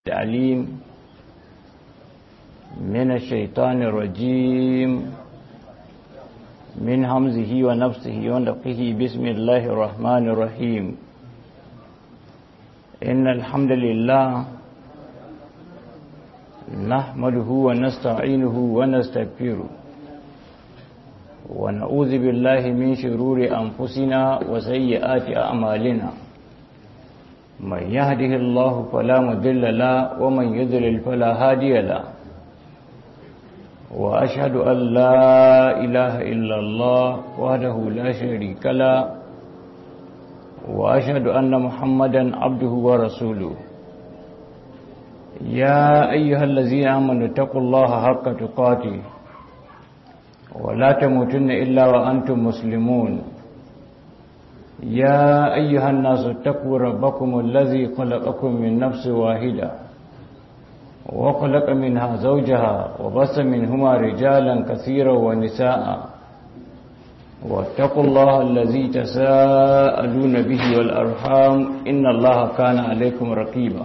التعليم من الشيطان الرجيم من همزه ونفسه ونفخه بسم الله الرحمن الرحيم إن الحمد لله نحمده ونستعينه ونستغفره ونعوذ بالله من شرور أنفسنا وسيئات أعمالنا من يهده الله فلا مضل له ومن يضلل فلا هادي له وأشهد أن لا إله إلا الله وحده لا شريك له وأشهد أن محمدا عبده ورسوله يا أيها الذين آمنوا اتقوا الله حق تقاته ولا تموتن إلا وأنتم مسلمون يا أيها الناس اتقوا ربكم الذي خلقكم من نفس واحدة وخلق منها زوجها وبس منهما رجالا كثيرا ونساء واتقوا الله الذي تساءلون به والأرحام إن الله كان عليكم رقيبا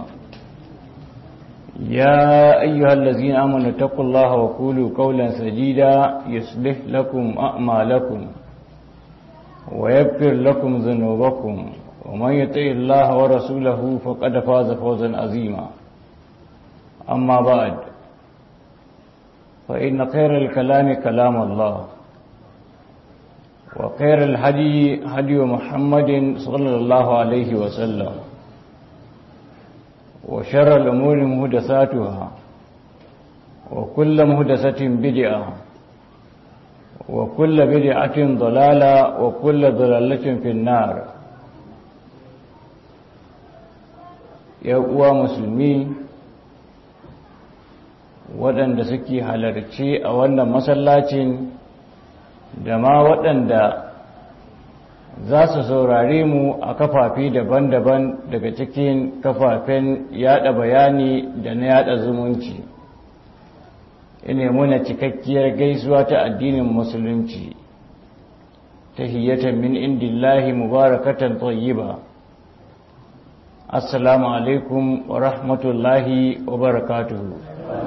يا أيها الذين آمنوا اتقوا الله وقولوا قولا سديدا يصلح لكم أعمالكم ويغفر لكم ذنوبكم ومن يطع الله ورسوله فقد فاز فوزا عظيما أما بعد فإن خير الكلام كلام الله وخير الهدي هدي محمد صلى الله عليه وسلم وشر الأمور مهدساتها وكل مهدسة بدعة وكل بدعة ضلالة وكل ضلالة في النار يا uwa musulmi waɗanda suke halarci a wannan masallacin da ma waɗanda za su saurare mu a kafafi daban-daban daga cikin kafafen yada bayani da na yada zumunci ina muna cikakkiyar gaisuwa ta addinin musulunci tahiyatan min indillahi mubarakatan tayyiba assalamu alaikum wa rahmatullahi wa barakatuhu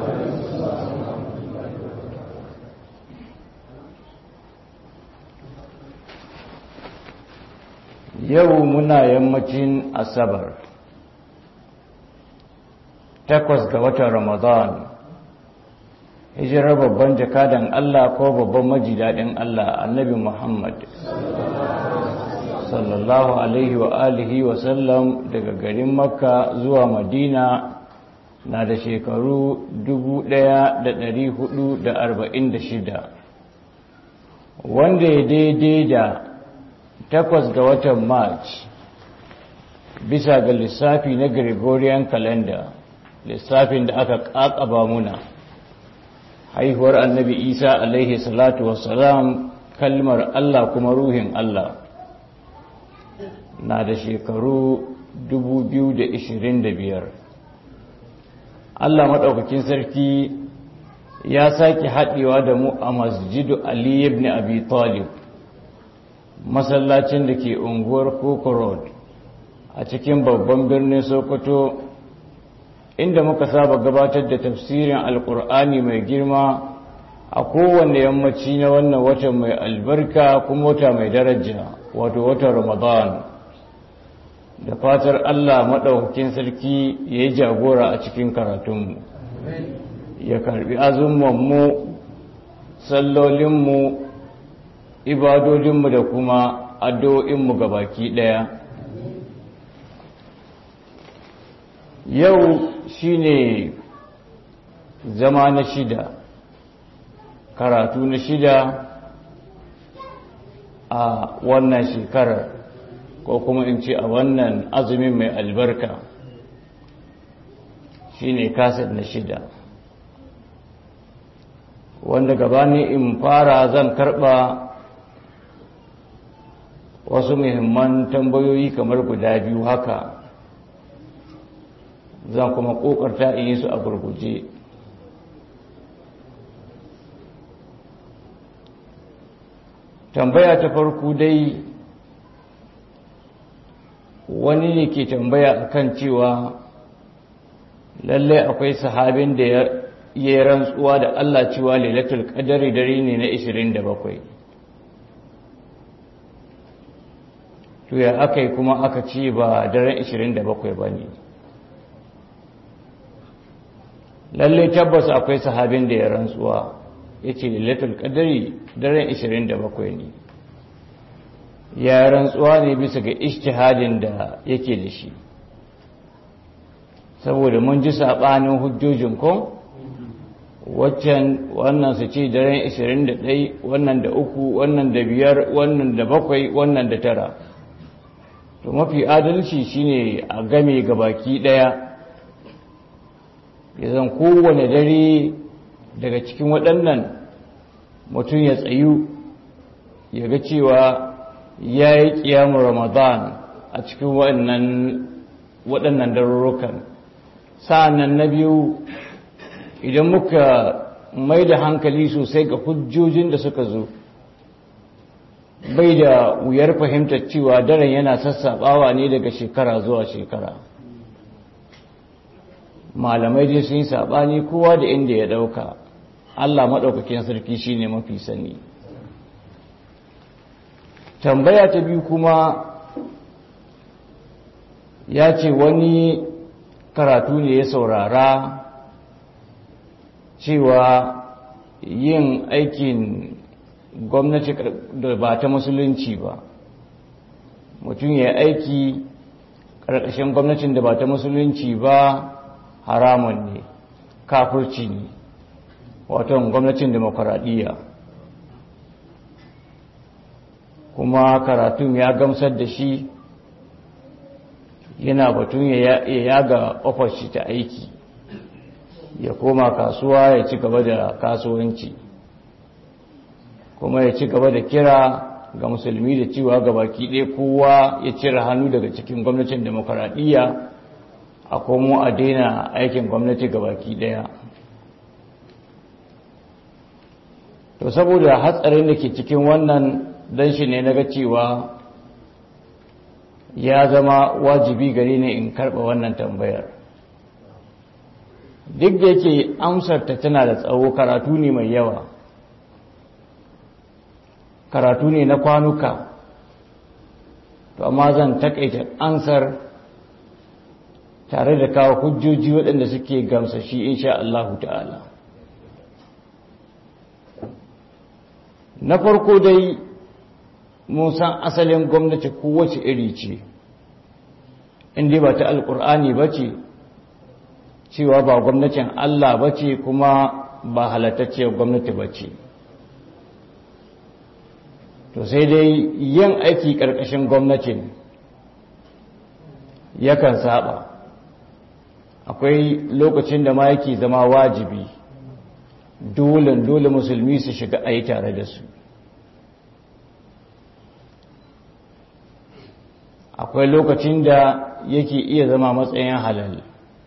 yau muna yammacin asabar takwas ga watan ramadan hijirar babban jakadan Allah ko babban majidadin Allah annabi Muhammad sallallahu alaihi wa alihi wa sallam daga garin makka zuwa madina na da shekaru 1446 wanda ya daidai da takwas ga watan march bisa ga lissafi na gregorian calendar lissafin da aka kakaba muna haihuwar annabi isa alaihi salatu wassalam kalmar allah kuma ruhin allah na da shekaru 2025 allah maɗaukakin sarki ya sake haɗewa da mu a masjidu ali ibn abi talib masallacin da ke unguwar koko road a cikin babban birnin sokoto inda muka saba gabatar da tafsirin alkur'ani mai girma a kowane yammaci na wannan watan mai albarka kuma wata mai daraja wato watan ramadan da fatar allah maɗaukakin sarki ya yi jagora a cikin karatunmu ya karbi azumanmu sallolinmu ibadodinmu da kuma addu'o'inmu ga baki ɗaya yau shine zama na shida karatu na shida a wannan shekarar ko kuma in ce a wannan azumin mai albarka shine kasar na shida wanda gabani in fara zan karba wasu muhimman tambayoyi kamar guda biyu haka zan kuma kokarta in yi su a gurguje tambaya ta farko dai wani ne ke tambaya akan cewa lalle akwai sahabin da ya yi rantsuwa da Allah cewa lailatul qadari dare ne na 27 to ya aka yi kuma aka ce ba daren 27 ba ne lalle tabbas akwai sahabin da ya rantsuwa ya ce lailatul qadari daren 27 ne ya rantsuwa ne bisa ga ishtihadin da yake da shi saboda mun ji saɓanin hujjojin ko waccan wannan su ce daren 21 wannan da uku wannan da biyar wannan da bakwai wannan da tara to mafi adalci shine a game ga baki ɗaya ya zan kowane dare daga cikin waɗannan mutum ya tsayu ya ga cewa ya yi ƙiyamun ramadan a cikin waɗannan darurrukan sa'annan na biyu idan muka mai da hankali sosai ga hujjojin da suka zo bai da wuyar fahimtar cewa daren yana sassaɓawa ne daga shekara zuwa shekara malamai dai sun yi saɓani kowa da inda ya ɗauka allah maɗaukakin sarki shine mafi sani tambaya ta biyu kuma ya ce wani karatu ne ya saurara cewa yin aikin gwamnati da ba ta musulunci ba mutum ya aiki ƙarƙashin gwamnatin da ba ta musulunci ba haramun ne kafirci ne wato gwamnatin demokuraɗiyya kuma karatun ya gamsar da shi yana batun ya yaga ofar shi ta aiki ya koma kasuwa ya ci gaba da kasuwanci kuma ya ci gaba da kira ga musulmi da cewa ga baki ɗaya kowa ya cire hannu daga cikin gwamnatin demokaradiyya a komo a daina aikin gwamnati ga baki ɗaya to saboda hatsarin da ke cikin wannan dan shi ne na ga cewa ya zama wajibi gare ne in karɓa wannan tambayar duk da yake amsarta tana da tsawo karatu ne mai yawa karatu ne na kwanuka to amma zan takaita ansar tare da kawo hujjoji waɗanda suke gamsashi insha Allahu ta'ala na farko dai mun san asalin gwamnati kowace iri ce inda ba ta alkur'ani ba ce cewa ba gwamnatin Allah ba ce kuma ba halattacciyar gwamnati ba ce to sai dai yin aiki ƙarƙashin gwamnatin yakan saba akwai lokacin da ma yake zama wajibi dole dole musulmi su shiga a yi tare da su akwai lokacin da yake iya zama matsayin halal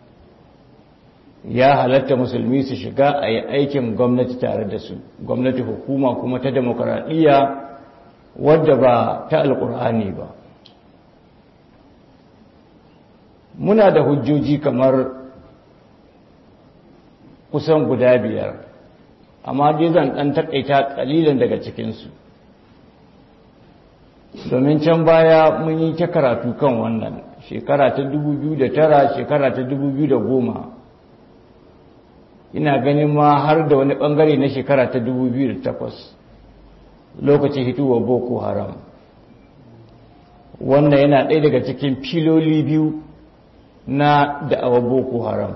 ya halatta musulmi su shiga a yi aikin gwamnati tare da su gwamnati hukuma kuma ta demokaradiyya wadda ba ta alkur'ani ba muna da hujjoji kamar kusan guda biyar amma dai zan ɗan taƙaita ƙalilan daga cikinsu domin can baya mun yi ta karatu kan wannan shekara ta 2009 shekara ta 2010 ina ganin ma har da wani bangare na shekara ta 2008 lokacin hituwa boko haram wannan yana ɗaya daga cikin filoli biyu na da'awa boko haram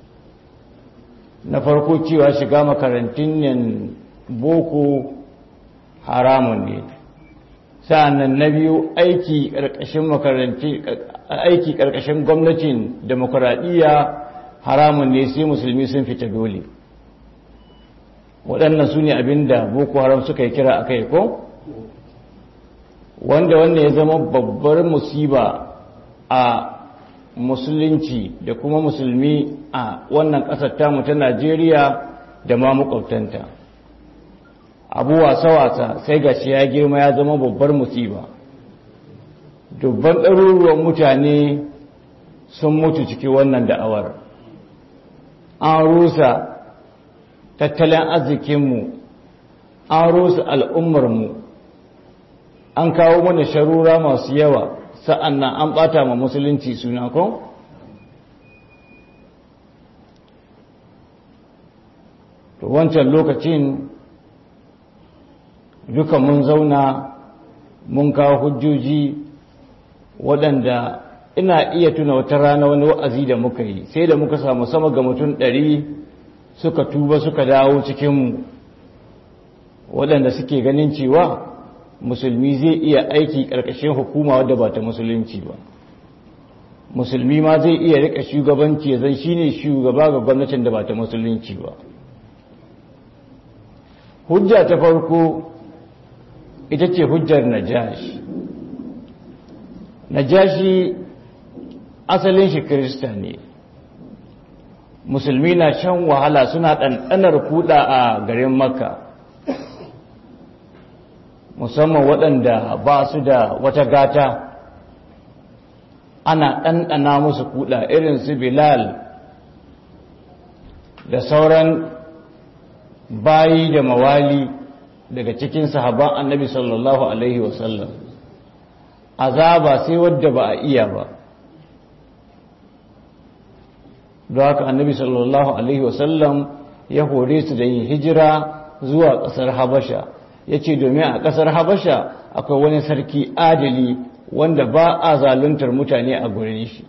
na farko cewa shiga makarantun yan boko haramun ne sa'annan na biyu aiki ƙarƙashin makaranti aiki ƙarƙashin gwamnatin demokuraɗiyya haramun ne sai musulmi sun fita dole waɗannan su ne abin da boko haram suka yi kira a kai ko wanda wannan ya zama babbar musiba a musulunci da kuma musulmi a wannan ƙasar tamu ta najeriya da ma makwabtanta abu wasa-wasa sai ga shi ya girma ya zama babbar musiba dubban ɗaruruwan mutane sun mutu ciki wannan da'awar an rusa tattalin arzikinmu an rusa al'ummarmu an kawo mana sharura masu yawa sa'an nan an ɓata ma musulunci suna ko? to wancan lokacin duka mun zauna mun kawo hujjoji waɗanda ina iya tuna wata rana wani wa'azi da muka yi sai da muka samu sama ga mutum ɗari suka tuba suka dawo cikinmu waɗanda suke ganin cewa musulmi zai iya aiki ƙarƙashin hukuma wadda ba ta musulunci ba musulmi ma zai iya rika shugabanci zai shine shugaba ga gwamnatin da ba ta musulunci ba hujja ta farko ita ce hujjar najashi najashi asalin shi kirista ne musulmi na shan wahala suna ɗanɗanar kuɗa a garin makka musamman waɗanda ba su da wata gata ana ɗanɗana musu kuɗa irin su bilal da sauran bayi da mawali daga cikin sahaban annabi sallallahu alaihi wasallam azaba sai wadda ba a iya ba don haka annabi sallallahu alaihi wasallam ya hore su da yin hijira zuwa ƙasar habasha ya ce domin a ƙasar habasha akwai wani sarki adali wanda ba a zaluntar mutane a gurin shi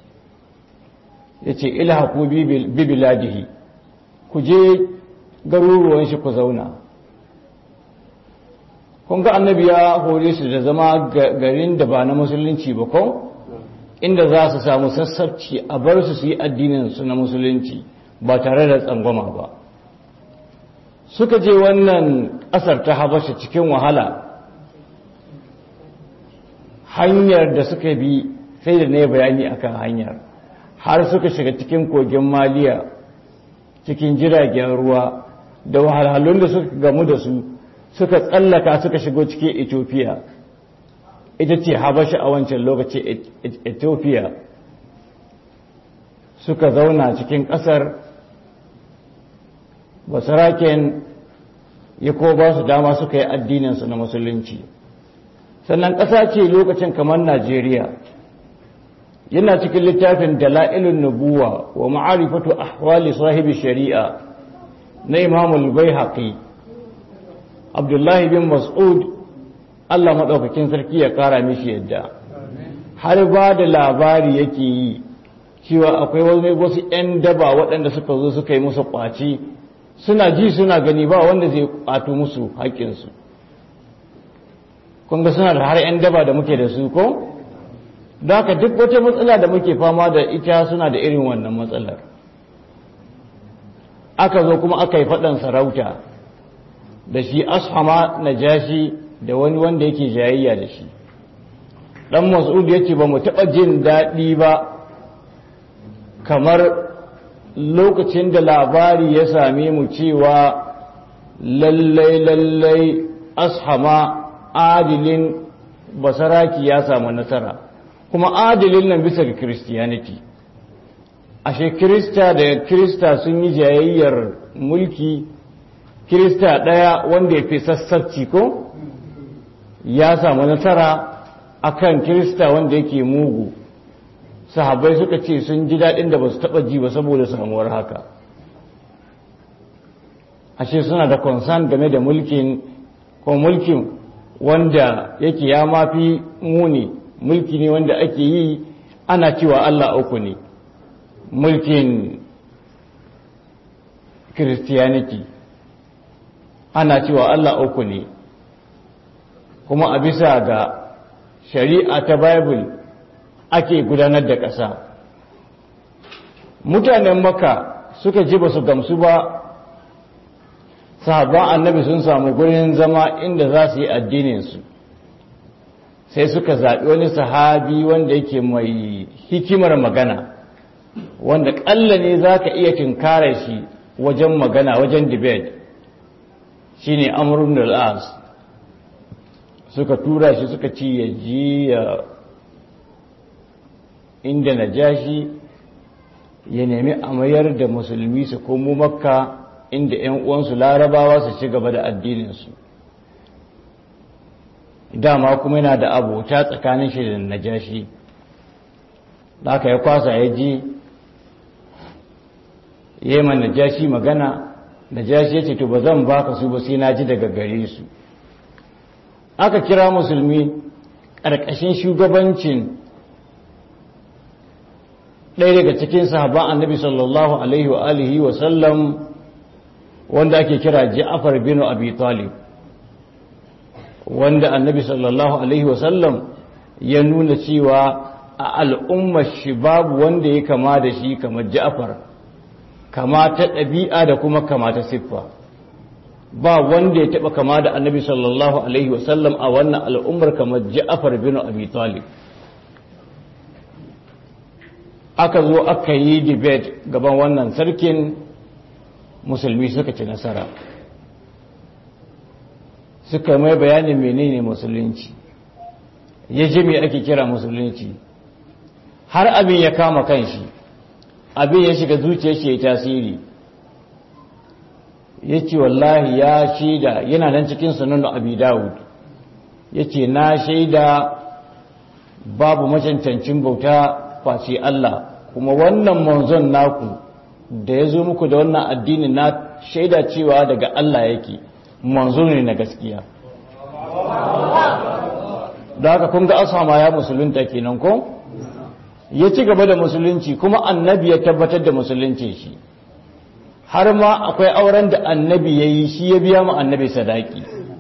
ya ce ilhaku bibiladihi ku je garuruwan shi ku zauna kun ga annabi ya hore su da zama garin da ba na musulunci ba ko inda za su samu sassabci a bar su su yi addinin su na musulunci ba tare da tsangwama ba suka je wannan ƙasar ta habasha cikin wahala hanyar da suka bi sai da na bayani akan hanyar har suka shiga cikin kogin maliya cikin jiragen ruwa da wahalhalun da suka gamu da su suka tsallaka suka shigo cikin ethiopia ita ce habasha a wancan lokaci ethiopia suka zauna cikin ƙasar basaraken ya ko ba su dama suka yi addininsu na musulunci sannan ƙasa ce lokacin kamar najeriya yana cikin littafin dala'ilun nubuwa wa ma'arifatu ahwali sahibi shari'a na imamul bai haƙi abdullahi bin mas'ud allah maɗaukakin sarki ya ƙara mishi yadda har ba da labari yake yi cewa akwai wani wasu 'yan daba waɗanda suka zo suka yi musu ƙwaci suna ji suna gani ba wanda zai ƙwato musu haƙƙinsu kun ga suna da har 'yan daba da muke da su ko? da haka duk wata matsala da muke fama da ita suna da irin wannan matsalar aka zo kuma aka yi faɗan sarauta da shi ashama na jashi da wani wanda yake jayayya da shi ɗan mas'ud ya ce ba mu taɓa jin daɗi ba kamar lokacin da labari ya same mu cewa lallai lallai ashama adilin basaraki ya samu nasara kuma adilin nan bisa ga christianity ashe kirista da kirista sun yi jayayyar mulki kirista ɗaya wanda ya fi sassarci ko ya samu nasara akan kirista wanda yake mugu sahabbai suka ce sun ji daɗin da ba su taɓa ji ba saboda samuwar haka ashe suna da concern game da mulkin ko mulkin wanda yake ya mafi muni mulki ne wanda ake yi ana cewa Allah uku ne mulkin Christianity ana cewa Allah uku ne kuma a bisa ga shari'a ta Bible ake gudanar da ƙasa mutanen maka suka ji ba su gamsu ba sahabban annabi sun samu gurin zama inda za su yi addininsu sai suka zaɓi wani sahabi wanda yake mai hikimar magana wanda ƙalla ne za ka iya tinkara shi wajen magana wajen debate shi ne amurin al'as suka tura shi suka ci ya ji inda na ja shi ya nemi a mayar da musulmi su komo makka inda 'yan uwansu larabawa su ci gaba da addininsu dama kuma yana da abota tsakanin shi da najashi da aka ya kwasa ya ji ya yi najashi magana najashi ya ce to ba zan baka su ba sai na ji daga gare su aka kira musulmi ƙarƙashin shugabancin ɗaya daga cikin sahaban annabi sallallahu alaihi wa alihi wa sallam wanda ake kira Ja'far bin Abi Talib wanda annabi sallallahu alaihi wa sallam ya nuna cewa a al'ummar shi babu wanda ya kama da shi kamar Ja'far kama ta ɗabi'a da kuma kama ta siffa ba wanda ya taɓa kama da annabi sallallahu alaihi wa sallam a wannan al'ummar kamar Ja'far bin Abi Talib aka zo aka yi debate gaban wannan sarkin musulmi suka ci nasara suka mai bayanin menene musulunci ya ji me ake kira musulunci har abin ya kama kanshi abin ya shiga zuciyar shi ya tasiri ya ce wallahi ya shaida yana nan cikin sunan abi dawud ya ce na shaida babu macancancin bauta face Allah kuma wannan manzon naku da ya zo muku da wannan addinin na shaida cewa daga Allah yake manzo ne na gaskiya da haka kun ga asama ya musulunta kenan ko ya ci gaba da musulunci kuma annabi ya tabbatar da musulunci shi har ma akwai auren da annabi ya yi shi ya biya mu annabi sadaki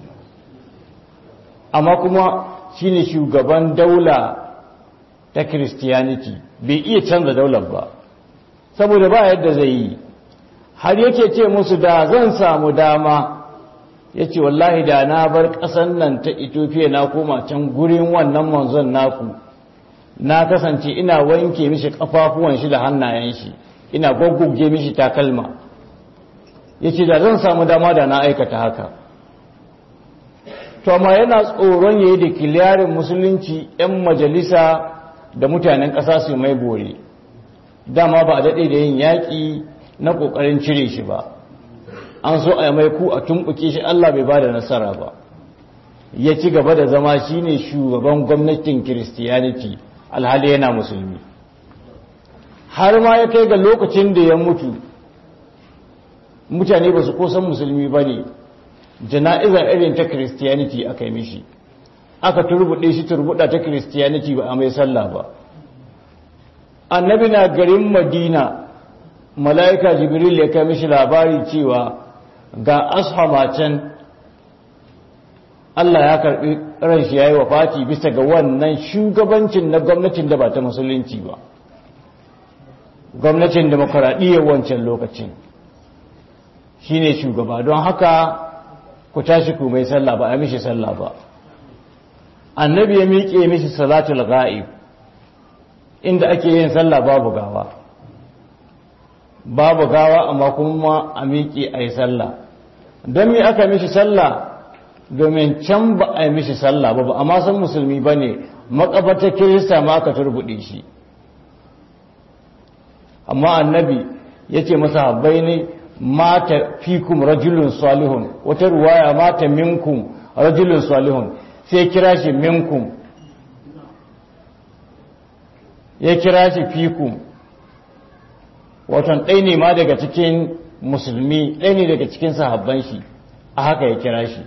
amma kuma shine shugaban daula ta Christianity bai iya canza daular ba saboda ba yadda zai yi har yake ce musu da zan samu dama ya ce wallahi da na bar ƙasan nan ta Ethiopia na koma can gurin wannan manzon naku na kasance ina wanke mishi kafafuwan shi da hannayen shi ina gwaggugge mishi takalma ya ce da zan samu dama da na aikata haka to amma yana tsoron ya yi da kiliyarin musulunci 'yan majalisa da mutanen ƙasa su mai bore dama ba a daɗe da yin yaƙi na ƙoƙarin cire shi ba an so a mai ku a tumɓuke shi Allah bai ba da nasara ba ya ci gaba da zama shi ne shugaban gwamnatin kiristiyaniti alhali yana musulmi har ma ya kai ga lokacin da ya mutu mutane ba su kosan musulmi ba ne jana'izar irin ta kiristiyaniti aka yi mishi aka turbuɗe shi turbuɗa ta kiristiyaniti ba a mai sallah ba annabi na garin madina mala'ika jibril ya kai mishi labari cewa ga ashama can Allah ya karɓi ran shi ya yi wa fati bisa ga wannan shugabancin na gwamnatin da ba ta musulunci ba gwamnatin demokuraɗiyyar wancan lokacin shi ne shugaba don haka ku tashi ku mai sallah ba a mishi sallah ba annabi ya miƙe mishi salatul ga'ib inda ake yin sallah babu gawa babu gawa amma kuma a miƙe a yi sallah don me aka mishi sallah domin can ba a yi mishi sallah ba ba amma san musulmi ba ne makabarta kirista ma aka turbuɗe shi amma annabi ya ce masa habbai ne mata fikum rajulun salihun wata ruwaya mata minkum rajulun salihun sai kira shi minkum ya kira shi fikum watan ɗai ne ma daga cikin musulmi ɗai ne daga cikin sahabban shi a haka ya kira shi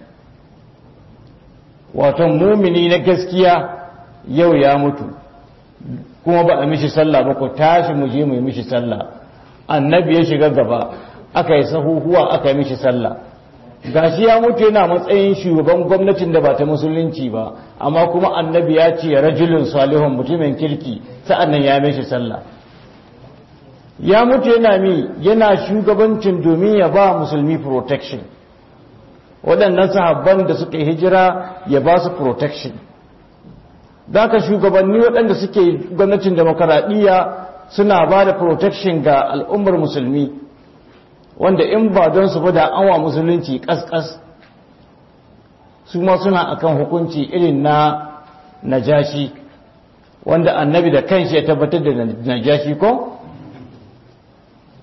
watan mumini na gaskiya yau ya mutu kuma ba a mishi sallah ba ku tashi mu je mu yi mishi sallah annabi ya shiga gaba aka yi sahuhuwa aka yi mishi sallah gashi ya mutu yana matsayin shugaban gwamnatin da ba ta musulunci ba amma kuma annabi ya ce rajulun salihun mutumin kirki sa'annan ya mishi sallah ya mutu yana mi yana shugabancin domin ya ba musulmi protection waɗannan sahabban da suka hijira ya ba su protection da ka shugabanni waɗanda suke gwamnatin demokaradiyya suna ba da protection ga al'ummar musulmi wanda in ba don su da anwa musulunci ƙasƙas su ma suna akan hukunci irin na najashi wanda annabi da kanshi ya tabbatar da najashi ko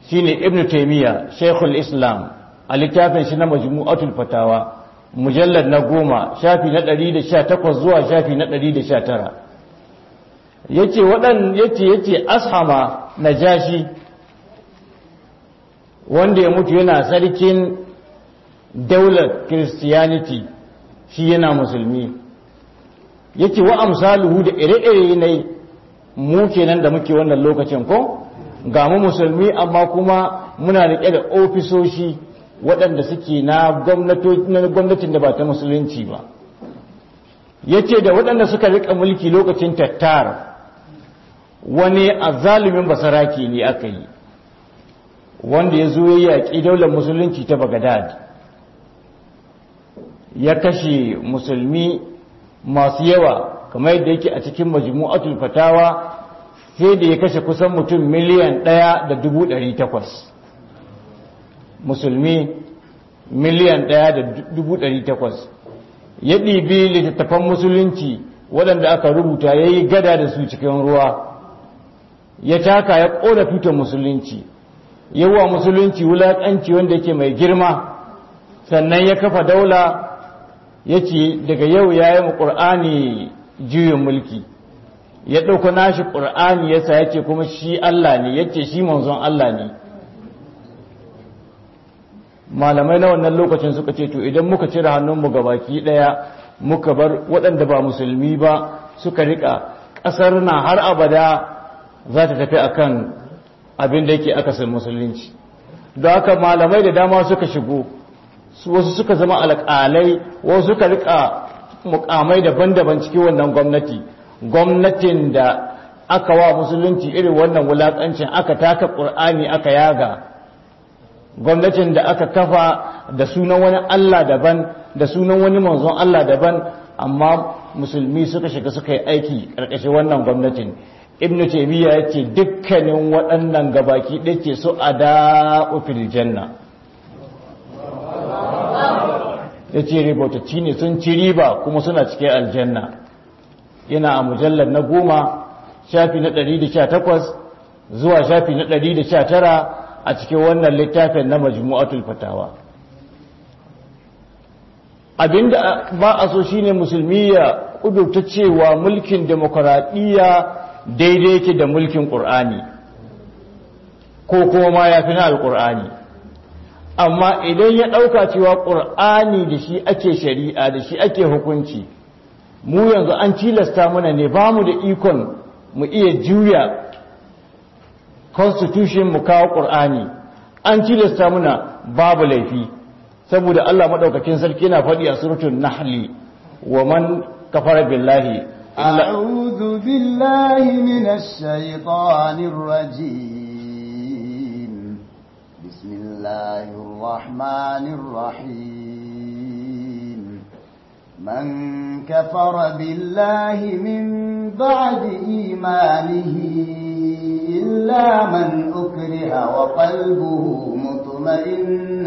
shine ibn taymiya shaykhul islam a littafin shi na majmu'atul fatawa mujallad na goma shafi na 118 zuwa shafi na 119 yace wadan yace yace ashama najashi wanda ya mutu yana sarkin daular christianity shi yana musulmi yake wa amsaluhu da ire-ire ne mu kenan da muke wannan lokacin ko ga mu musulmi amma kuma muna riƙe da ofisoshi waɗanda suke na gwamnatin da ba ta musulunci ba yace da waɗanda suka riƙa mulki lokacin tattar wani azalumin basaraki ne aka yi wanda ya zo ya yaƙi daular musulunci ta bagadad ya kashe musulmi masu yawa kamar yadda yake a cikin majmu'atul fatawa sai da ya kashe kusan mutum miliyan ɗaya da dubu ɗari takwas musulmi miliyan ɗaya da dubu ɗari takwas ya ɗibi littattafan musulunci waɗanda aka rubuta ya yi gada da su cikin ruwa ya taka ya ƙona tutar musulunci yawa musulunci wulaƙanci wanda yake mai girma sannan ya kafa daula ya ce daga yau ya yi ƙur'ani juyin mulki ya ɗauka nashi ƙur'ani ya sa ya ce kuma shi Allah ne ya ce shi manzon Allah ne malamai na wannan lokacin suka ce to idan muka cire hannunmu ga baki ɗaya muka bar waɗanda ba musulmi ba suka riƙa ƙasar na har abada za ta tafi akan abin da yake akasin musulunci da haka malamai da dama suka shigo wasu suka zama alƙalai wasu suka rika mukamai daban-daban cikin wannan gwamnati gwamnatin da aka wa musulunci irin wannan wulaƙancin aka taka ƙur'ani aka yaga gwamnatin da aka kafa da sunan wani Allah daban da sunan wani manzon Allah daban amma musulmi suka shiga suka yi aiki ƙarƙashin wannan gwamnatin ibn taymiya yace dukkanin waɗannan gabaki ɗake su ada fil janna yace ribotacci ne sun ci riba kuma suna cikin aljanna yana a mujallar na goma shafi na 118 zuwa shafi na 119 a cikin wannan littafin na majmu'atul fatawa abinda ba a so shine musulmi ya kudurta cewa mulkin demokuraɗiyya daidai yake da mulkin ƙur'ani ko kuma ma ya fi na alƙur'ani amma idan ya ɗauka cewa ƙur'ani da shi ake shari'a da shi ake hukunci mu yanzu an tilasta mana ne ba mu da ikon mu iya juya constitution mu kawo ƙur'ani an tilasta muna babu laifi saboda Allah maɗaukakin sarki yana faɗi a surutun nahli wa man kafara billahi أعوذ بالله من الشيطان الرجيم بسم الله الرحمن الرحيم من كفر بالله من بعد إيمانه إلا من أكره وقلبه مطمئن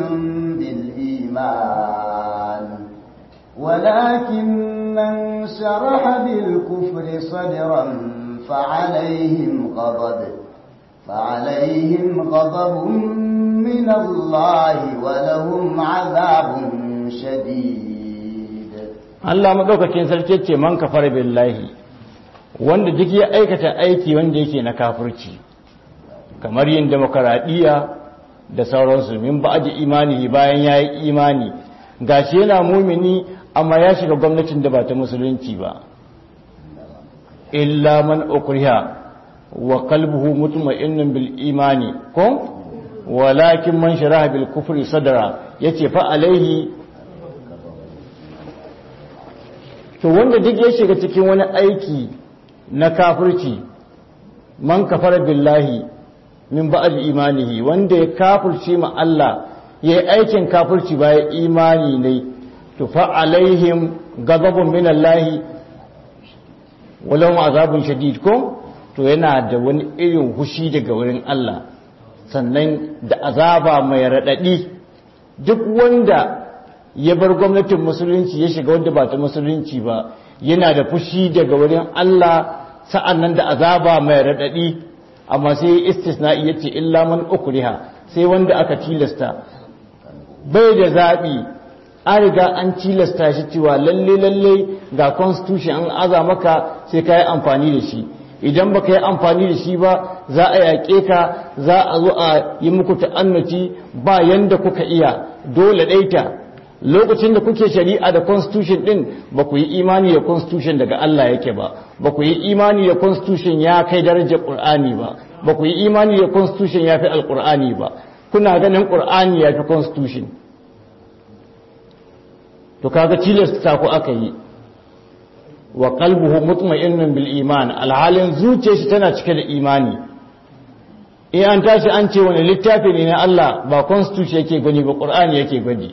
بالإيمان ولكن من شرح بالكفر صدرا فعليهم غضب فعليهم غضب من الله ولهم عذاب شديد Allah madaukakin sarki ce man kafar billahi wanda duk ya aikata aiki wanda yake na kafirci kamar yin demokaradiyya da sauransu min ba'di imani bayan yayi imani gashi yana mumini amma ya shiga gwamnatin da ba ta musulunci ba illa man ukriha wa qalbuhu mutma'innun bil imani ko walakin man sharaha bil kufri sadra yace fa alaihi to wanda duk ya shiga cikin wani aiki na kafirci man kafara billahi min ba'd imanihi wanda ya kafirce ma Allah yayi aikin kafirci bayan imani ne to fa alaihim ghadabun min Allah walau azabun shadid ko to yana da wani irin hushi daga wurin Allah sannan da azaba mai radadi duk wanda ya bar gwamnatin musulunci ya shiga wanda ba ta musulunci ba yana da fushi daga wurin Allah sa'annan da azaba mai radadi amma sai istisna'i yace illa man ukriha sai wanda aka tilasta bai da zabi an riga an tilasta shi cewa lalle lalle ga constitution an aza maka sai ka yi amfani da shi idan baka yi amfani da shi ba za a yaƙe ka za a zo a yi muku ta'annaci ba yanda kuka iya dole ɗaita lokacin da kuke shari'a da constitution din ba ku yi imani da constitution daga Allah yake ba ba ku yi imani da constitution ya kai darajar Qur'ani ba ba ku yi imani da constitution ya fi alqur'ani ba kuna ganin Qur'ani ya fi constitution to kaga tilasta ku aka yi wa qalbuhu mutma'innun bil iman alhalin zuciyar shi tana cike da imani in an tashi an ce wani littafi ne na Allah ba constitution yake gani ba Qur'ani yake gani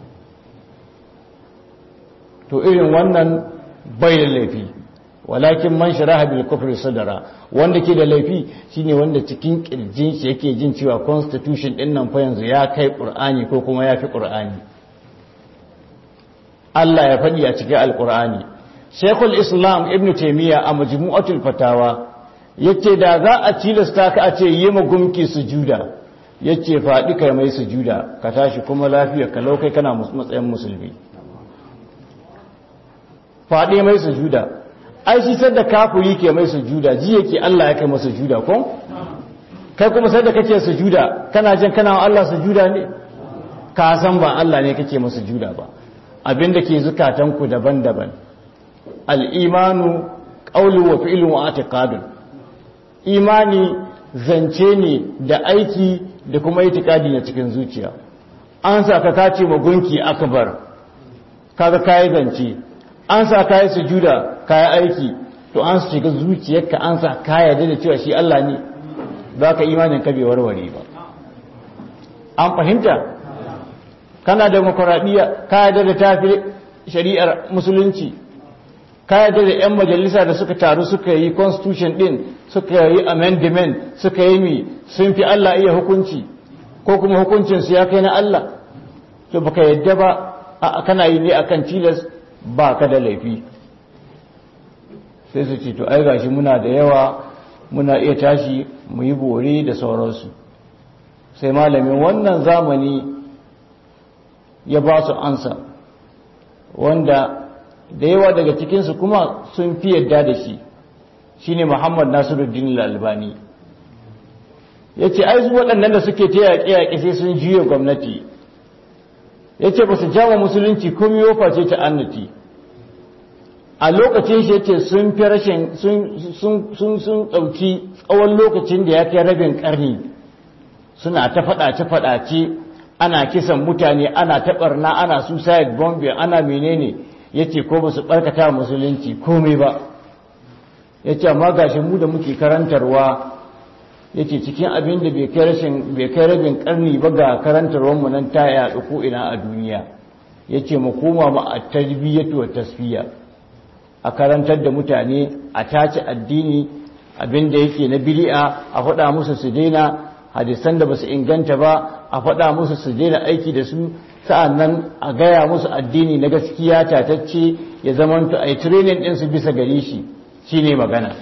to irin wannan bai da laifi walakin man sharaha bil kufri sadara wanda ke da laifi shine wanda cikin kirjin shi yake jin cewa constitution din nan fa yanzu ya kai qur'ani ko kuma ya fi qur'ani Allah ya faɗi a cikin alqur'ani Sheikhul Islam Ibn Taymiyyah a Majmu'atul Fatawa yace da za a tilasta ka a ce yi gumki sujuda yace faɗi kai mai sujuda ka tashi kuma lafiya ka laukai kana matsayin musulmi faɗi mai sujuda ai shi sadda kafiri ke mai sujuda ji yake Allah ya kai masa sujuda ko kai kuma sadda kake sujuda kana jin kana wa Allah sujuda ne ka san ba Allah ne kake masa sujuda ba abinda ke zukatan ku daban-daban al-imanu qawlu wa fi'lu wa i'tiqadun imani zance ne da aiki da kuma itikadi na cikin zuciya an sa ka kace magunki akbar kaga kai zance an sa kayi sujuda kayi aiki to an su shiga zuciyarka an sa kaya da cewa shi Allah ne za ka imanin ka bai warware ba an fahimta kana demokuraɗiyya kaya da tafi shari'ar musulunci kaya da 'yan majalisa da suka taru suka yi constitution din suka yi amendment suka yi mi sun fi Allah iya hukunci ko kuma hukuncinsu ya kai na Allah to baka yadda ba a kana yi ne akan tilas ba ka da laifi sai su ce to ai gashi muna da yawa muna iya tashi mu yi bore da sauransu sai malamin wannan zamani ya ba su ansa wanda da yawa daga cikinsu kuma sun fi yadda da shi shine muhammad nasiruddin albani ya ce ai waɗannan da suke ta yaƙe-yaƙe sai sun juya gwamnati ya ce ba su jama musulunci komi yofa ce ta annati a lokacin shi yake sun fi rashin sun ɗauki tsawon lokacin da ya kai rabin ƙarni suna ta faɗace-faɗace ana kisan mutane ana taɓarna ana suicide bombing ana menene ya ce ko ba su ɓarkata musulunci komai ba ya ce amma gashi mu da muke karantarwa ya ce cikin abin da bai kai rabin ƙarni ba ga karantarwarmu nan ta yaɗu ko ina a duniya ya ce mu koma ma a tarbiyyatu wa tasfiya a karantar da mutane a tace addini abinda yake na bid'a a faɗa musu su daina hadisan da basu inganta ba a faɗa musu su daina aiki da su sa'annan a gaya musu addini na gaskiya tatacce ya zamanto a yi training ɗin su bisa gare shi shine magana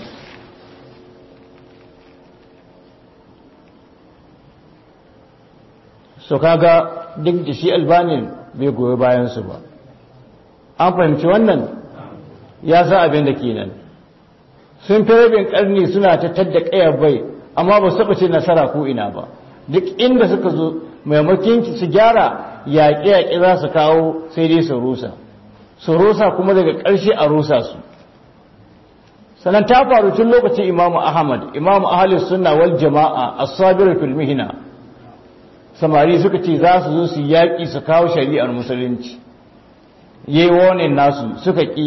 so kaga duk da shi albanin bai goyi bayan su ba an fahimci wannan ya sa abin da kenan sun fi rabin karni suna ta tadda kayar bai amma ba su ce nasara ko ina ba duk inda suka zo maimakon su gyara yaƙe-yaƙe za su kawo sai dai su rusa su rusa kuma daga ƙarshe a rusa su sannan ta faru tun lokacin imamu ahmad imamu ahalis sunna wal jama'a as-sabir fil mihna samari suka ce za su zo su yaƙi su kawo shari'ar musulunci yayi wonin nasu suka ƙi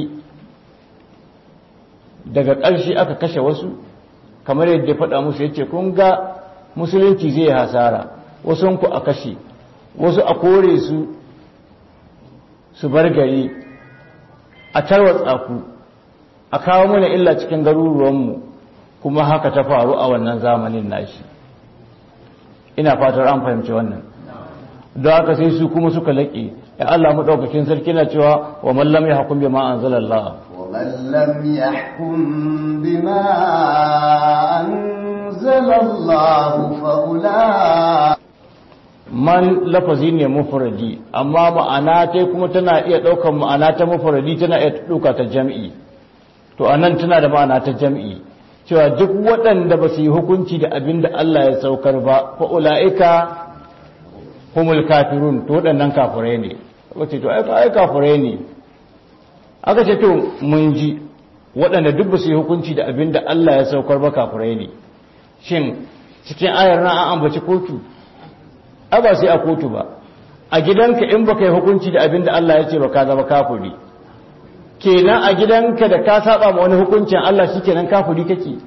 daga ƙarshe aka kashe wasu kamar yadda ya faɗa musu ya ce kun ga musulunci zai hasara wasu ku a kashe wasu a kore su su bar gari a tarwatsa ku a kawo mana illa cikin garuruwanmu kuma haka ta faru a wannan zamanin nashi ina fatar an fahimci wannan don haka sai su kuma suka laƙe ya Allah maɗaukakin sarki na cewa wa mallam ya hakun bi ma anzalallah ومن لم يحكم بما أنزل أنزل الله فأولئك man lafazi ne mufradi amma ma'ana ta kuma tana iya ɗaukar ma'ana ta mufradi tana iya ɗauka ta jam'i to anan tana da ma'ana ta jam'i cewa duk waɗanda ba su yi hukunci da abin da Allah ya saukar ba fa ula'ika humul kafirun to waɗannan kafirai ne wace to ai kafirai ne aka ce to mun ji waɗanda duk ba su yi hukunci da abin da Allah ya saukar ba kafirai ne shin cikin ayar nan an ambaci kotu ai ba sai a kotu ba a gidanka in baka yi hukunci da abin da Allah ya ce ba ka zama kafiri kenan a gidanka da ka saba ma wani hukuncin Allah shikenan kafiri kake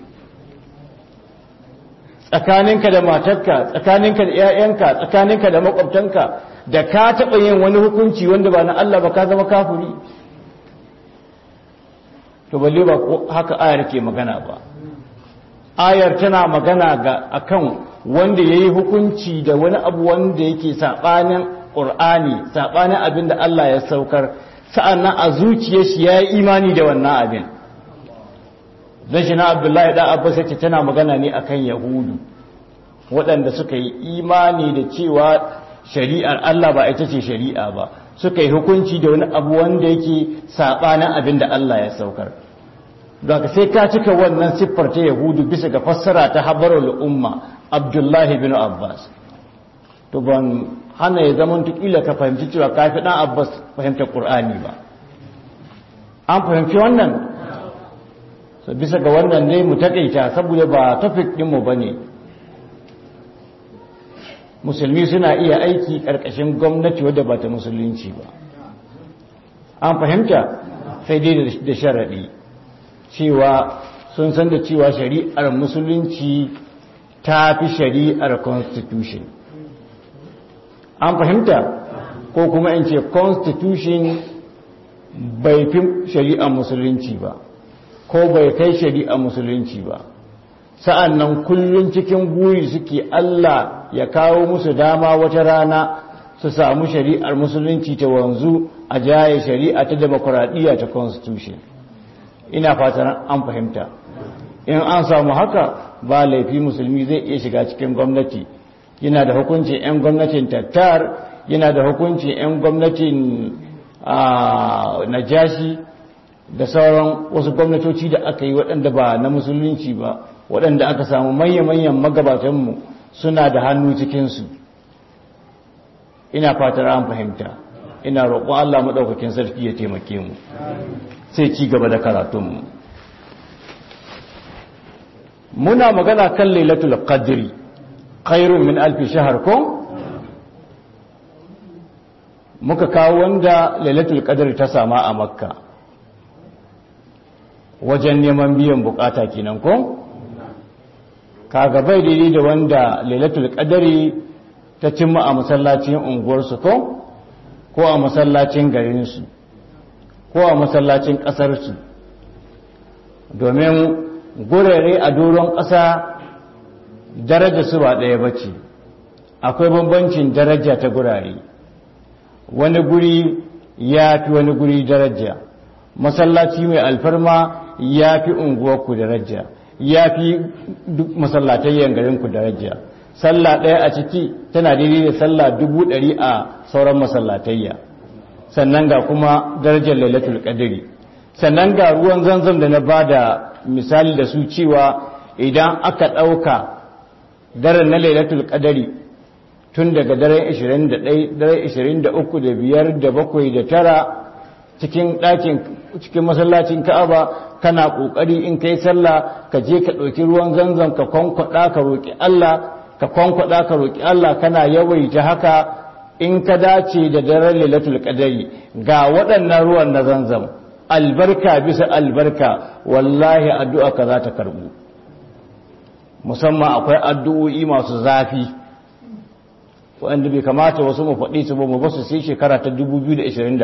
tsakaninka da matarka tsakaninka da ƴaƴanka tsakaninka da makwabtanka da ka taɓa yin wani hukunci wanda ba na Allah ba ka zama kafiri to balle ba haka ayar ke magana ba ayar tana magana ga akan wanda ya yi hukunci da wani abu wanda yake saɓanin ƙur'ani saɓanin abin da Allah ya saukar sa'annan a zuciya shi ya yi imani da wannan abin zai shi na abdullahi ɗan abbas yake tana magana ne akan yahudu waɗanda suka yi imani da cewa shari'ar Allah ba ita ce shari'a ba suka yi hukunci da wani abu wanda yake saɓanin abin da Allah ya saukar daga sai ka cika wannan siffar ta yahudu bisa ga fassara ta habarul umma abdullahi bin abbas to ban hana ya zama tukila ka fahimci cewa kafi dan abbas fahimta qur'ani ba an fahimci wannan so bisa ga wannan ne mu takaita saboda ba topic din mu bane musulmi suna iya aiki karkashin gwamnati wadda ba ta musulunci ba an fahimta sai dai da sharadi cewa sun san da cewa shari'ar musulunci ta fi shari'ar constitution an fahimta ko kuma in ce constitution bai fi shari'ar musulunci ba ko bai kai shari'ar musulunci ba sa'an nan kullum cikin buri suke Allah ya kawo musu dama wata rana su samu shari'ar musulunci ta wanzu a jaye shari'a ta demokuraɗiyya ta constitution ina fatan an fahimta in an samu haka ba laifi musulmi zai iya shiga cikin gwamnati yana da hukuncin 'yan gwamnatin tattar yana da hukuncin 'yan gwamnatin najashi da sauran wasu gwamnatoci da aka yi waɗanda ba na musulunci ba waɗanda aka samu manya-manyan magabatanmu suna da hannu cikinsu ina fatar an fahimta ina roƙon Allah maɗaukakin sarki ya taimake mu sai ci gaba da karatunmu muna magana kan lailatul qadri khairun min alfi shahar ko muka kawo wanda lailatul qadri ta sama a makka wajen neman biyan bukata kenan ko kaga bai daidai da wanda lailatul qadri ta cimma a masallacin unguwarsu ko ko a masallacin garinsu ko a masallacin ƙasarsu domin gurare a doron ƙasa daraja su ba ɗaya ba ce akwai bambancin daraja ta gurare wani guri ya fi wani guri daraja masallaci mai alfarma ya fi unguwarku daraja ya fi duk masallatayyan garinku daraja sallah ɗaya a ciki tana daidai da sallah dubu ɗari a sauran masallatayya sannan ga kuma darajar lailatul qadri sannan ga ruwan zanzam da na bada misali da su cewa idan aka ɗauka daren na lailatul qadri tun daga daren 21 daren 23 da 5 da 7 da tara cikin ɗakin cikin masallacin Ka'aba kana kokari in kai sallah ka je ka ɗauki ruwan zanzam ka kwankwada ka roki Allah ka kwankwada ka roki Allah kana yawaita haka in ka dace da daren lailatul qadari ga waɗannan ruwan na zanzam albarka bisa albarka wallahi addu'a ka za ta karbu musamman akwai addu'o'i masu zafi wanda bai kamata wasu mu faɗi su ba mu basu sai shekara ta 2027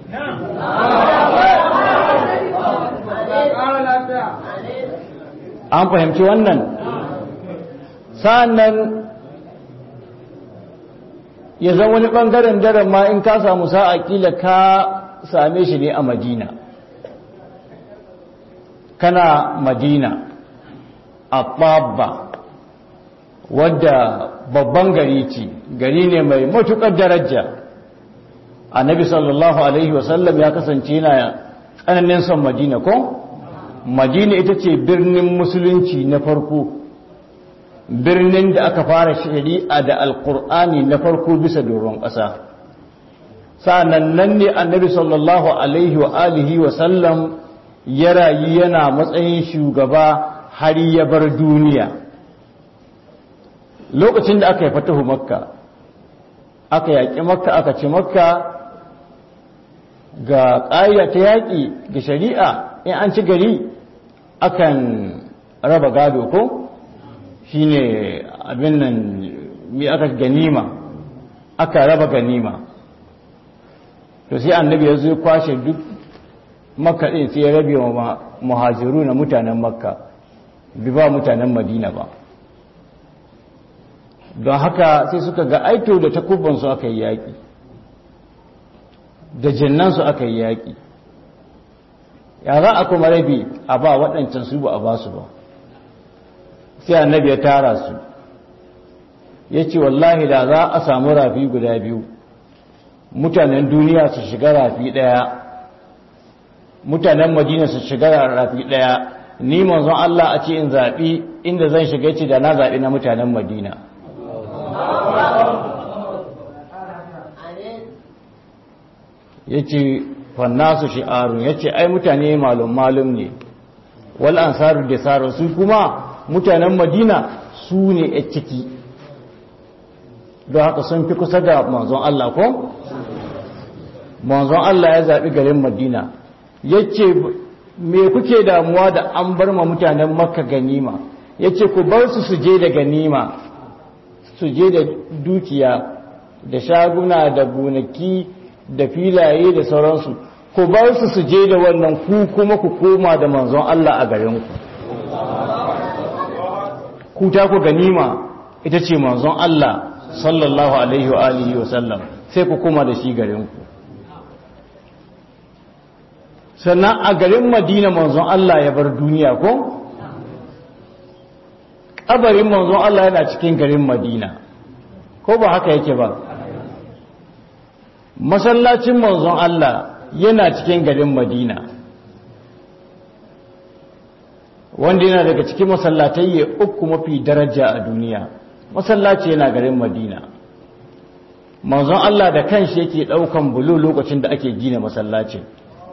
an fahimci wannan sa'annan ya zama wani ɓangaren daren ma in ka samu sa'a kila ka same shi ne a madina kana madina a ɓabba wadda babban gari ce gari ne mai matuƙar daraja annabi sallallahu alaihi wasallam ya kasance yana tsananin son madina ko madina ita ce birnin musulunci na farko birnin da aka fara shari'a da alkur'ani na farko bisa doron ƙasa sa'annan nan ne annabi sallallahu alaihi wa alihi wa sallam ya rayu yana matsayin shugaba har ya bar duniya lokacin da aka yi fatahu makka aka yaƙi makka aka ci makka ga ƙa'ida ta yaƙi ga shari'a in an ci gari akan raba gado ko shine abin nan mi aka ganima aka raba ganima to sai annabi ya zo kwashe duk makka ɗin sai ya rabe wa muhajiru na mutanen makka bi ba mutanen madina ba don haka sai suka ga aito da takubansu aka yi yaƙi da jinnansu aka yi yaƙi ya za a kuma rabi a ba waɗancan su ba a ba su ba sai annabi ya tara su ya ce wallahi da za a samu rafi guda biyu mutanen duniya su shiga rafi ɗaya mutanen madina su shiga rafi ɗaya ni manzon Allah a ce in zaɓi inda zan shiga ce da na zaɓi na mutanen madina ya ce fannasu shi'arun ya ce ai mutane malum malum ne wal ansaru da sarar su kuma mutanen madina su ne a ciki don haka sun fi kusa da manzon Allah ko? manzon Allah ya zaɓi garin madina ya ce me kuke damuwa da an bar ma mutanen makka ganima ya ce ku bar su su je da ganima su je da dukiya da shaguna da gonaki da filaye da sauransu ku bar su su je da wannan ku kuma ku koma da manzon Allah a garinku ku ta ku ganima ita ce manzon Allah sallallahu alaihi wa alihi wa sallam sai ku koma da shi garinku sannan a garin madina manzon Allah ya bar duniya ko kabarin manzon Allah yana cikin garin madina ko ba haka yake ba masallacin manzon Allah yana cikin garin madina wanda yana daga cikin masallatai uku mafi daraja a duniya masallaci yana garin madina manzon Allah da kanshi yake daukan bulu lokacin da ake gina masallacin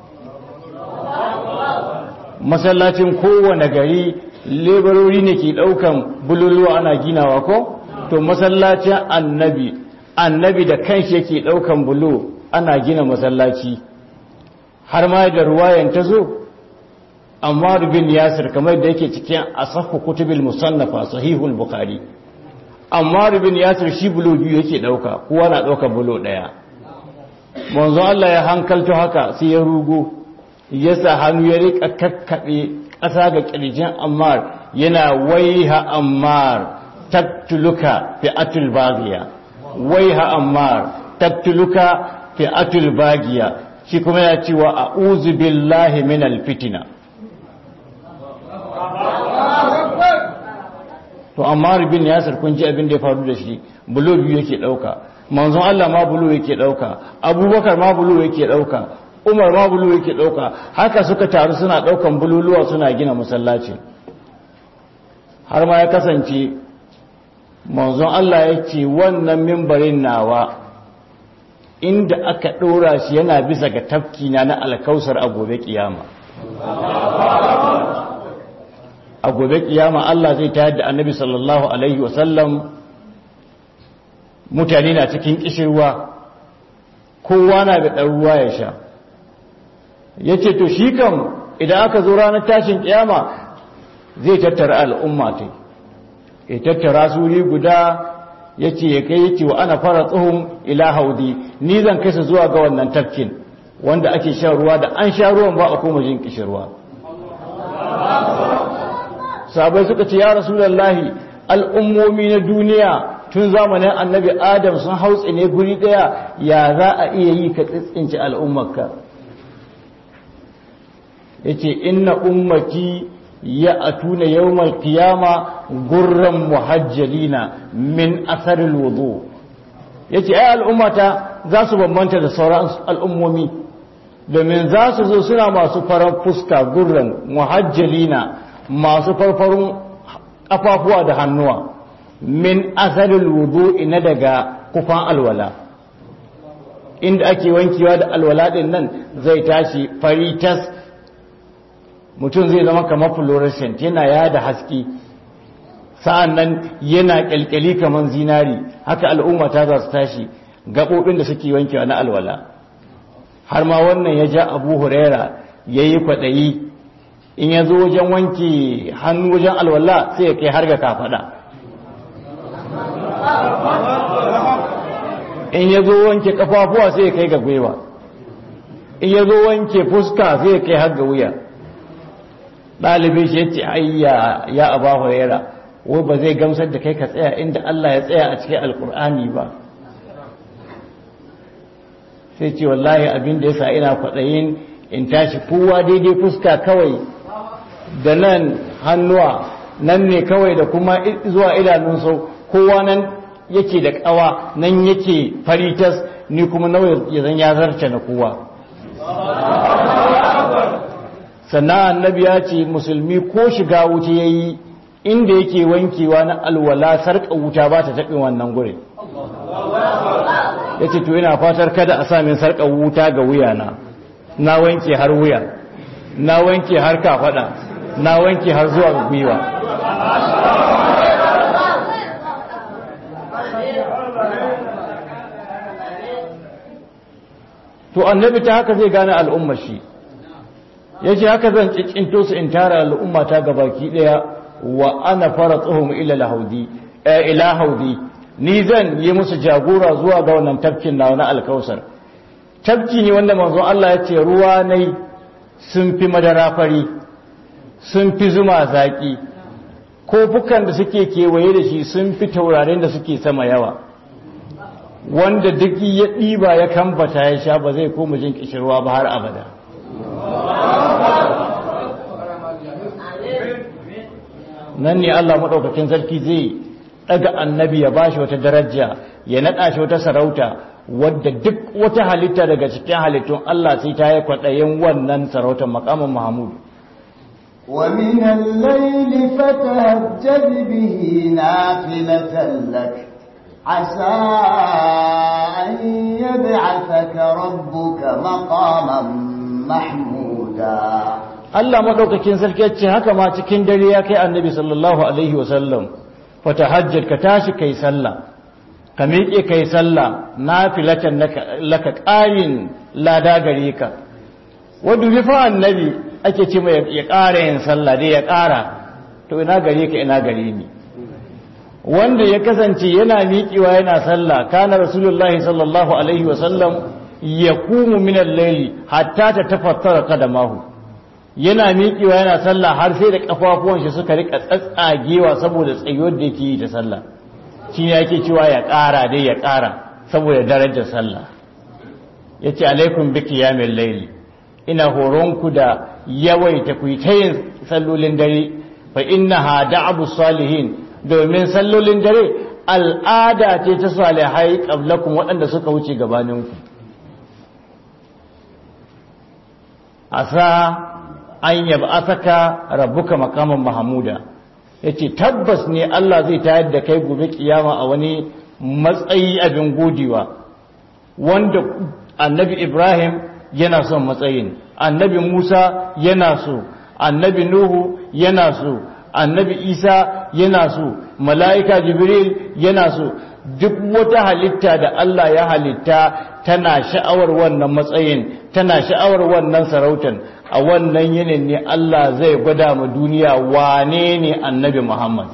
masallacin kowane gari lebarori ne ke daukan bululuwa ana ginawa ko to masallacin annabi annabi da kanshi yake daukan bulo ana gina masallaci har ma da ruwayan ta zo amma bin yasir kamar da yake cikin asahu kutubil musannafa sahihul bukhari amma bin yasir shi bulo biyu yake dauka kowa na dauka bulo daya manzo Allah ya hankalto haka sai ya rugo ya sa hannu ya rika kakkabe ƙasa ga kirjin ammar yana waiha ammar taktuluka fi'atul baghiya waiha ammar taktuluka fi'atul baghiya shi kuma ya ce wa a'udhu billahi minal fitina to amma bin yasir kun ji abin da ya faru da shi bulo biyu yake dauka manzon Allah ma bulo yake dauka abubakar ma bulo yake dauka umar ma bulo yake dauka haka suka taru suna daukan bululuwa suna gina masallaci har ma ya kasance manzon Allah ya ce wannan mimbarin nawa inda aka ɗora shi yana bisa ga tafkina na alkausar a gobe kiyama a gobe kiyama Allah zai tayar da annabi sallallahu alaihi wasallam mutane na cikin kishirwa kowa na da ɗan ruwa ya sha ya ce to shi kam idan aka zo ranar tashin kiyama zai tattara al'umma ta ya tattara suri guda ya ce ya kai yake wa ana fara tsohon ila haudi ni zan kai su zuwa ga wannan tafkin wanda ake shan ruwa da an sha ruwan ba a koma jin kishirwa sabai suka ce ya rasulallahi al'ummomi na duniya tun zamanin annabi adam sun hautsi ne guri daya ya za a iya yi ka tsitsinci al'ummarka ya ce inna ummati ya atuna yawmal qiyama gurran muhajjalina min asaril wudu yace ai al'ummata za su bambanta da sauran al'ummomi domin za su zo suna masu farar fuska gurran muhajjalina masu farfarun kafafuwa da hannuwa min asaril wudu ina daga kufan alwala inda ake wankewa da alwala din nan zai tashi fari tas mutum zai zama kamar fluorescent yana yada haske sa'an nan yana kyalkyali kamar zinari haka al'umma ta za su tashi gaɓoɓin da suke wankewa na alwala har ma wannan ya ja abu huraira ya yi kwaɗayi in ya zo wajen wanke hannu wajen alwala sai ya kai har ga kafaɗa in ya zo wanke kafafuwa sai ya kai ga gwiwa in ya zo wanke fuska sai ya kai har ga wuya ɗalibin shi ya ce ayya ya aba huraira wai ba zai gamsar da kai ka tsaya inda Allah ya tsaya a cikin alkur'ani ba sai ce wallahi abin da ya sa ina kwaɗayin in tashi kowa daidai fuska kawai da nan hannuwa nan ne kawai da kuma zuwa idanun sau kowa nan yake da ƙawa nan yake faritas ni kuma nawa ya zan ya zarce na kowa sannan annabi ya ce musulmi ko shiga wuta ya yi inda yake wankewa na alwala sarƙa wuta ba ta taɓin wannan gure ya ce to yana fatar kada a samun sarƙa wuta ga wuyana na wanke har wuya na wanke har kafaɗa na wanke har zuwa gwiwa to annabi ta haka zai gane al'ummar shi ya ce haka zan cikinto su in tara al'umma ta gabaki ɗaya wa ana fara tsohon ila haudi ni zan yi musu jagora zuwa ga wannan tafkin na wani alkausar tafki ne wanda manzon Allah ya ce ruwa nai sun fi madara fari sun fi zuma zaƙi kofukan da suke kewaye da shi sun fi taurarin da suke sama yawa wanda duk ya ɗiba ya kambata ya sha ba zai koma jin kishirwa ba har abada nan ne Allah maɗaukakin sarki zai ɗaga annabi ya bashi wata daraja ya naɗa shi wata sarauta wadda duk wata halitta daga cikin halittun Allah sai ta yi kwaɗayin wannan sarautar makamin Muhammadu. ومن الليل فتهجد به نافلة لك عسى أن يبعثك ربك مقاما محمودا Allah maɗaukakin sarki ya ce haka ma cikin dare ya kai annabi sallallahu alaihi wasallam fata hajjar ka tashi kai sallah ka miƙe kai sallah na filatan laka ƙarin lada gare ka wadda rufa annabi ake ce mai ya ƙara yin sallah dai ya ƙara to ina gare ka ina gare ni wanda ya kasance yana miƙewa yana sallah kana rasulullahi sallallahu alaihi wasallam ya kumu minan laili hatta ta tafattara kadamahu yana miƙewa yana sallah har sai da kafafuwan shi suka rika tsatsagewa saboda tsayuwar da yake yi ta sallah shi ne yake cewa ya ƙara dai ya ƙara saboda darajar sallah yace alaikum bi qiyamil layli ina horonku da yawaita ku ta yin sallolin dare fa innaha da'abu salihin domin sallolin dare al'ada ce ta salihai qablakum waɗanda suka wuce gabaninku asa an yab'athaka rabbuka maqaman mahmuda yace tabbas ne Allah zai tayar da kai gobe kiyama a wani matsayi abin godewa wanda annabi Ibrahim yana son matsayin annabi Musa yana so annabi Nuhu yana so annabi Isa yana so mala'ika Jibril yana so duk wata halitta da Allah ya halitta tana sha'awar wannan matsayin tana sha'awar wannan sarautan a wannan yinin ne Allah zai gwada ma duniya wane ne annabi Muhammad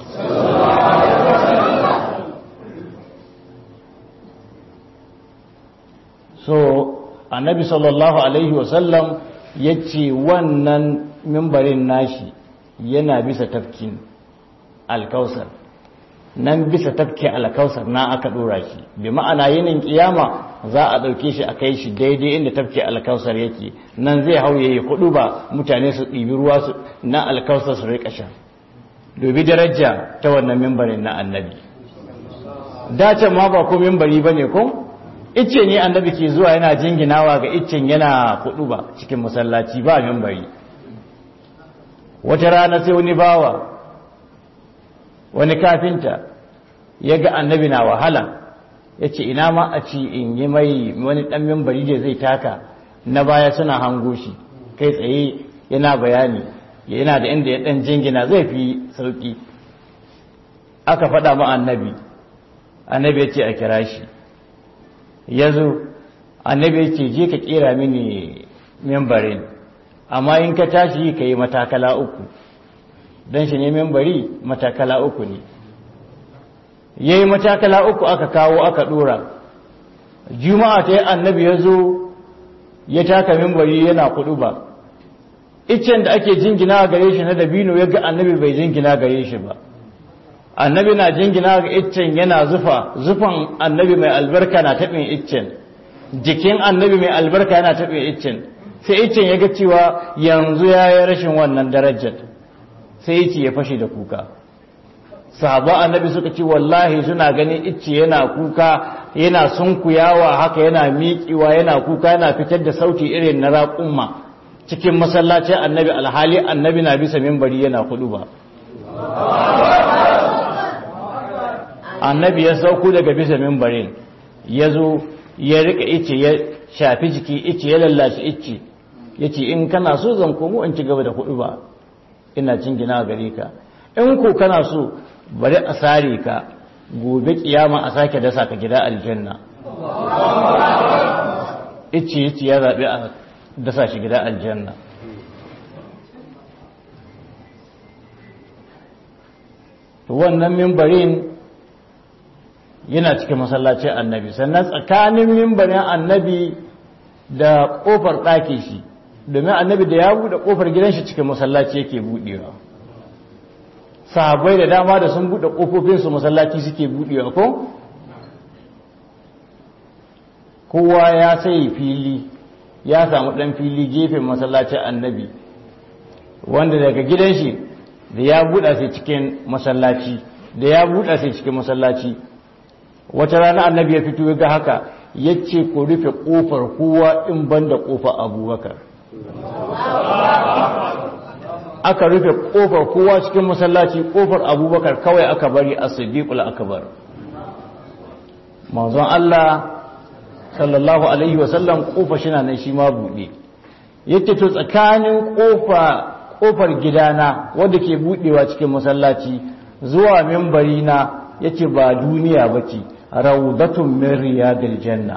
so annabi sallallahu alaihi wasallam ya ce wannan mimbarin nashi yana bisa tafkin alkausar nan bisa tafkin alkausar na aka dora shi bi ma'ana yinin kiyama za a ɗauke shi a kai shi daidai inda tafkin alkausar yake nan zai hau yayi hudu ba mutane su ɗibi ruwa na alkausar su rika sha dubi daraja ta wannan mimbarin na annabi dacen ma ba ko mimbari ba ne ko icce ne annabi ke zuwa yana jinginawa ga iccen yana kudu ba cikin masallaci ba mimbari wata rana sai wani bawa wani kafinta ya ga annabi na wahala ya ce ina ma a ci in yi mai wani ɗan mimbari da zai taka na baya suna hango shi kai tsaye yana bayani yana da inda ya ɗan jingina zai fi sauƙi aka faɗa ma annabi annabi ya ce a kira shi ya zo annabi ya ce je ka kera mini membarin amma in ka tashi ka yi matakala uku don shi ne membari matakala uku ne ya yi matakala uku aka kawo aka dora juma'a ta yi annabi ya zo ya taka membari yana kudu ba iccen da ake jingina gare shi na dabino ya ga annabi bai jingina gare shi ba annabi na jingina ga iccen yana zufa zufan annabi mai albarka na taɓin iccen jikin annabi mai albarka yana taɓin iccen sai iccen ya ga cewa yanzu ya yi rashin wannan darajar sai ice ya fashe da kuka sahaba annabi suka ce wallahi suna ganin icce yana kuka yana sunkuyawa haka yana miƙiwa yana kuka yana fitar da sauti irin na raƙumma cikin masallacin annabi alhali annabi na bisa mimbari yana kudu ba annabi ya sauko daga bisa mimbarin ya zo ya rika ice ya shafi jiki ice ya lallashi ice ya ce in kana so zan komo in ci gaba da hudu ba ina cin gina gare ka in ko kana so bari a sare ka gobe kiyama a sake dasa ka gida aljanna ice ice ya zaɓi a dasa shi gida aljanna wannan mimbarin yana cikin masallacin annabi sannan tsakanin mimbarin annabi da kofar ɗaki shi domin annabi da ya buɗe kofar gidan shi cikin masallaci yake buɗewa sahabbai da dama da sun buɗe ƙofofinsu masallaci suke buɗewa ko kowa ya sai fili ya samu ɗan fili gefen masallacin annabi wanda daga gidan shi da ya buɗa sai cikin masallaci da ya buɗa sai cikin masallaci wata rana annabi ya fito ya ga haka ya ce ku rufe ƙofar kowa in ban da ƙofar abubakar aka rufe ƙofar kowa cikin masallaci ƙofar abubakar kawai aka bari a siddiqul akbar manzon Allah sallallahu alaihi wasallam ƙofa shi na nan shi ma buɗe yake to tsakanin ƙofa ƙofar gidana wadda ke buɗewa cikin masallaci zuwa mimbari na yace ba duniya bace rawdatun min riyadil janna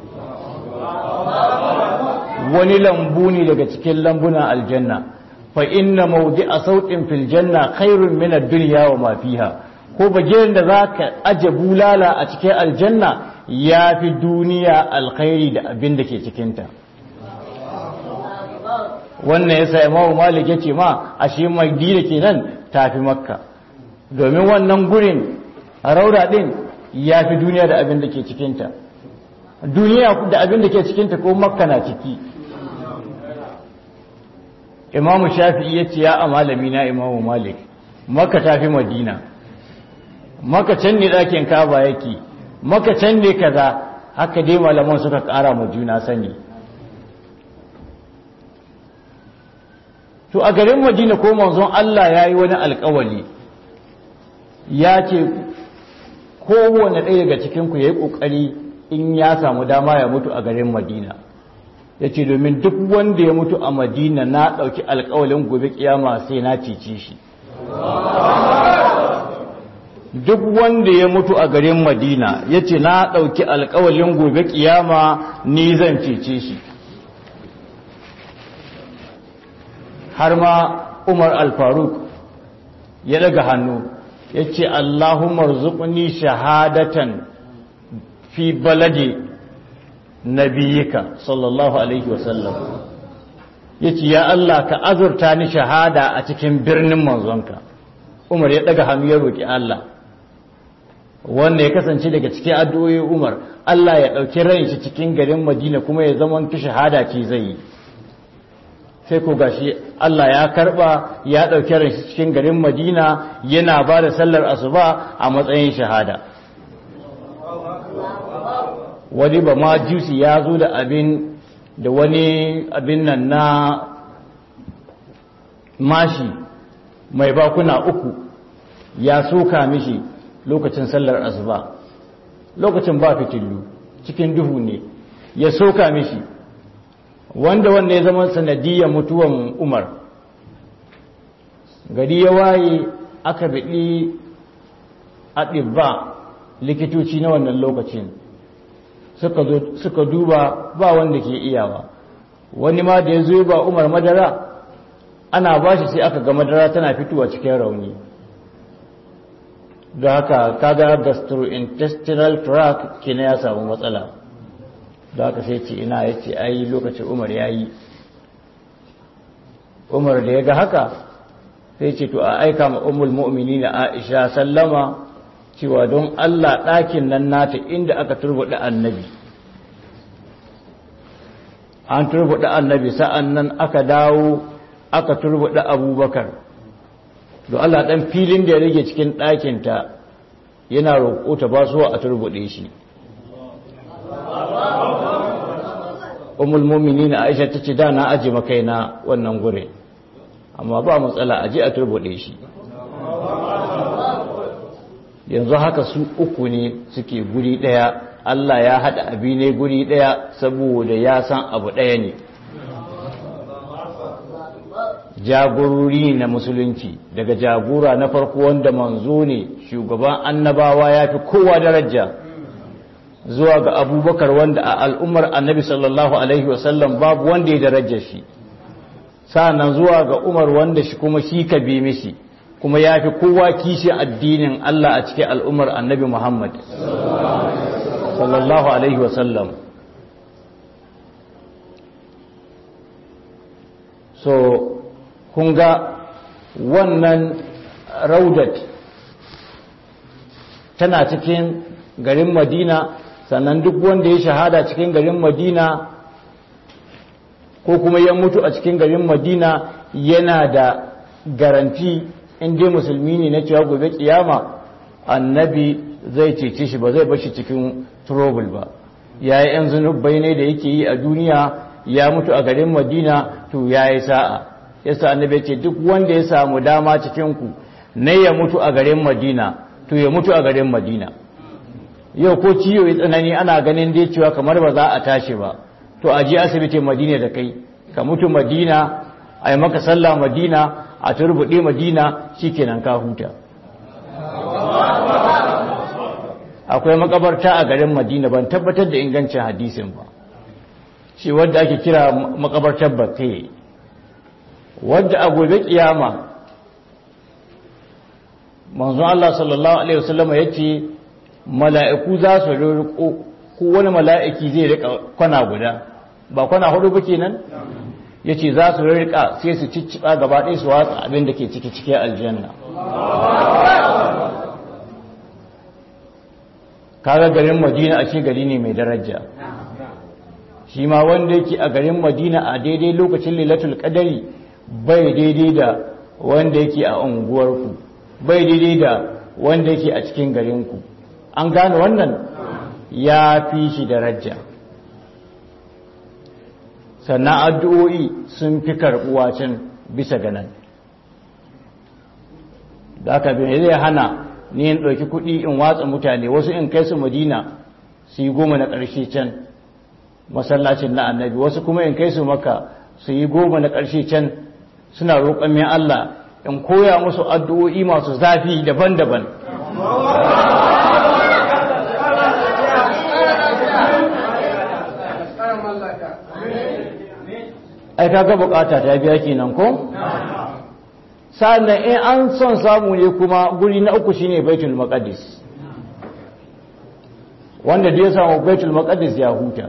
wani lambu ne daga cikin lambunan aljanna fa inna mawdi'a sautin fil janna khairun min ad-dunya wa ma fiha ko bagirin da zaka aje bulala a cikin aljanna yafi duniya alkhairi da abin da ke cikin ta wannan yasa imamu malik yace ma ashe madina kenan tafi makka domin wannan gurin raura din yafi duniya da abin da ke cikin ta duniya da abin da ke cikin ta ko makka na ciki imamu shafi'i ya ce ya a malami na imamu malik maka tafi madina maka can ne ɗakin kaba yake maka can ne kaza haka dai malaman suka ƙara ma juna sani to a garin madina ko manzon Allah ya yi wani alkawali ya ce kowane ɗaya daga cikinku ya yi ƙoƙari in ya samu dama ya mutu a garin madina ya ce domin duk wanda ya mutu a madina na ɗauki alkawalin gobe kiyama sai na cece shi duk wanda ya mutu a garin madina ya ce na ɗauki alkawalin gobe kiyama ni zan cece shi har ma umar alfaruk ya daga hannu ya ce allahumar zuƙuni shahadatan fi balade nabiyika sallallahu alaihi wasallam yace ya Allah ka azurta ni shahada a cikin birnin manzonka Umar ya daga hannu ya roki Allah wanda ya kasance daga cikin addu'o'i Umar Allah ya dauki ran shi cikin garin Madina kuma ya zama ki shahada ce zai yi sai ko gashi Allah ya karba ya dauke ran shi cikin garin Madina yana ba da sallar asuba a matsayin shahada wani ba ma jusi ya zo da abin da wani abin nan na mashi mai bakuna uku ya soka mishi lokacin sallar asuba lokacin ba fitillu cikin duhu ne ya soka mishi wanda wanda ya zama sanadiyar mutuwan umar gari ya waye aka biɗi a ɗibba likitoci na wannan lokacin suka duba ba wanda ke iyawa wani ma da ya zo ba umar madara ana ba shi sai aka ga madara tana fitowa cikin rauni da haka kaga gastrointestinal tract kina ya samu matsala da haka sai ce ina ya ce ai lokacin umar ya yi umar da ya ga haka sai ce to a aika ma umul mu'mini na aisha sallama cewa don allah ɗakin nan nata inda aka turbuɗe annabi an turbuɗe annabi sa'an nan aka dawo aka turbuɗe abubakar don allah ɗan filin da ya rage cikin ɗakinta yana roƙo ta ba suwa a turbuɗe shi umul mu'minin Aisha tace da na aje makaina wannan gure amma ba matsala aje a turbude shi yanzu haka su uku ne suke guri daya Allah ya hada abi ne guri daya saboda ya san abu daya ne jagorori na musulunci daga jagora na farko wanda manzo ne shugaban annabawa ya fi kowa daraja zuwa ga abubakar wanda a al'ummar annabi sallallahu alaihi wasallam babu wanda ya daraja shi sa'annan zuwa ga umar wanda shi kuma shi ka bi mishi kuma ya fi kowa kishi addinin Allah a cikin al'ummar annabi Muhammad sallallahu alaihi wasallam so kun ga wannan raudat tana cikin garin madina sannan duk wanda ya shahada cikin garin madina ko kuma ya mutu a cikin garin madina yana da garanti inda musulmi ne na cewa gobe kiyama annabi zai cece shi ba zai bashi cikin trouble ba ya yi yan zunubai ne da yake yi a duniya ya mutu a garin madina to ya yi sa'a yasa annabi ce duk wanda ya samu dama cikinku na ya mutu a garin madina to ya mutu a garin madina yau ko ciwo ya tsanani ana ganin dai cewa kamar ba za a tashi ba to a je asibitin madina da kai ka mutu madina a yi maka sallah madina a turbuɗe madina shikenan ka huta akwai makabarta a garin madina ban tabbatar da ingancin hadisin ba shi wadda ake kira makabartar bakai wadda a gobe kiyama manzon Allah sallallahu alaihi wasallam yace mala'iku za su riko ko wani mala'iki zai rika kwana guda ba kwana hudu ba kenan yace za su rika sai su cicciba gaba ɗaya su watsa abin da ke ciki cikin aljanna kaga garin Madina a ce gari ne mai daraja shi ma wanda yake a garin Madina a daidai lokacin Lailatul Qadari bai daidai da wanda yake a unguwarku bai daidai da wanda yake a cikin garinku an gane wannan ya fi shi daraja sannan addu'o'i sun fi karɓuwa can bisa ganan da aka bin zai hana ni in ɗauki kuɗi in watsa mutane wasu in kai su madina su yi goma na ƙarshe can masallacin na annabi wasu kuma in kai su maka su yi goma na ƙarshe can suna roƙon mai Allah in koya musu addu'o'i masu zafi daban-daban ai kaga bukata ta biya kenan ko sannan in an son samu ne kuma guri na uku shine baitul maqdis wanda da ya samu baitul maqdis ya huta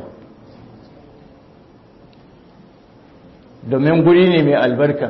domin guri ne mai albarka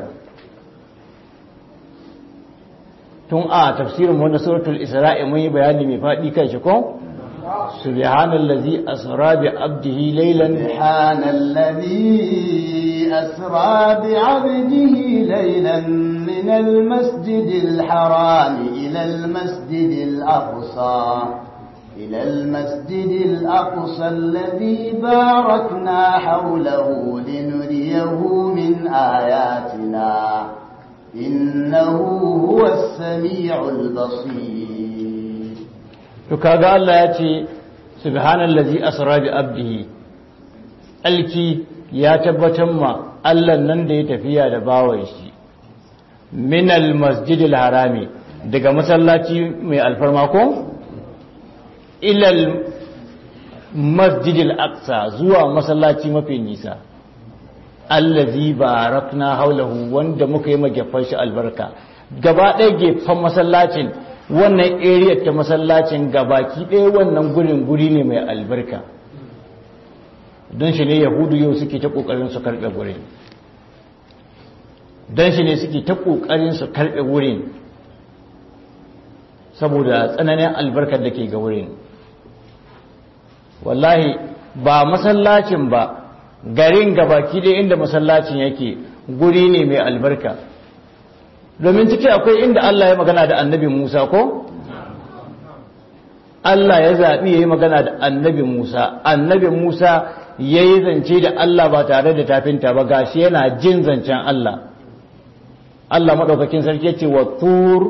tun a tafsirin wanda suratul isra'i mun yi bayani mai faɗi kan shi ko سبحان الذي أسرى بعبده ليلا سبحان الذي أسرى بعبده ليلا من المسجد الحرام إلى المسجد الأقصى إلى المسجد الأقصى الذي باركنا حوله لنريه من آياتنا إنه هو السميع البصير تكاغا الله يأتي سبحان الذي أسرى بعبده alki ya tabbatar ma Allah nan da ya tafiya da bawan shi minal masjidil harami daga masallaci mai alfarma ko ilal masjidil aqsa zuwa masallaci mafi nisa allazi barakna haulahu wanda muka yi magafan shi albarka gaba ɗaya gefen masallacin wannan area ta masallacin gabaki ɗaya wannan gurin guri ne mai albarka don shi ne yahudu yau suke ta ƙoƙarin su karɓe gurin don shi ne suke ta ƙoƙarin su karɓe wurin saboda tsananin albarkar da ke ga wurin wallahi ba masallacin ba garin gabaki ɗaya inda masallacin yake guri ne mai albarka domin ciki akwai inda Allah ya magana da annabi Musa ko? Allah ya zaɓi ya yi magana da annabi Musa annabi Musa ya yi zance da Allah ba tare da tafinta ba gashi yana jin zancen Allah Allah maɗaukakin sarki ce wa tur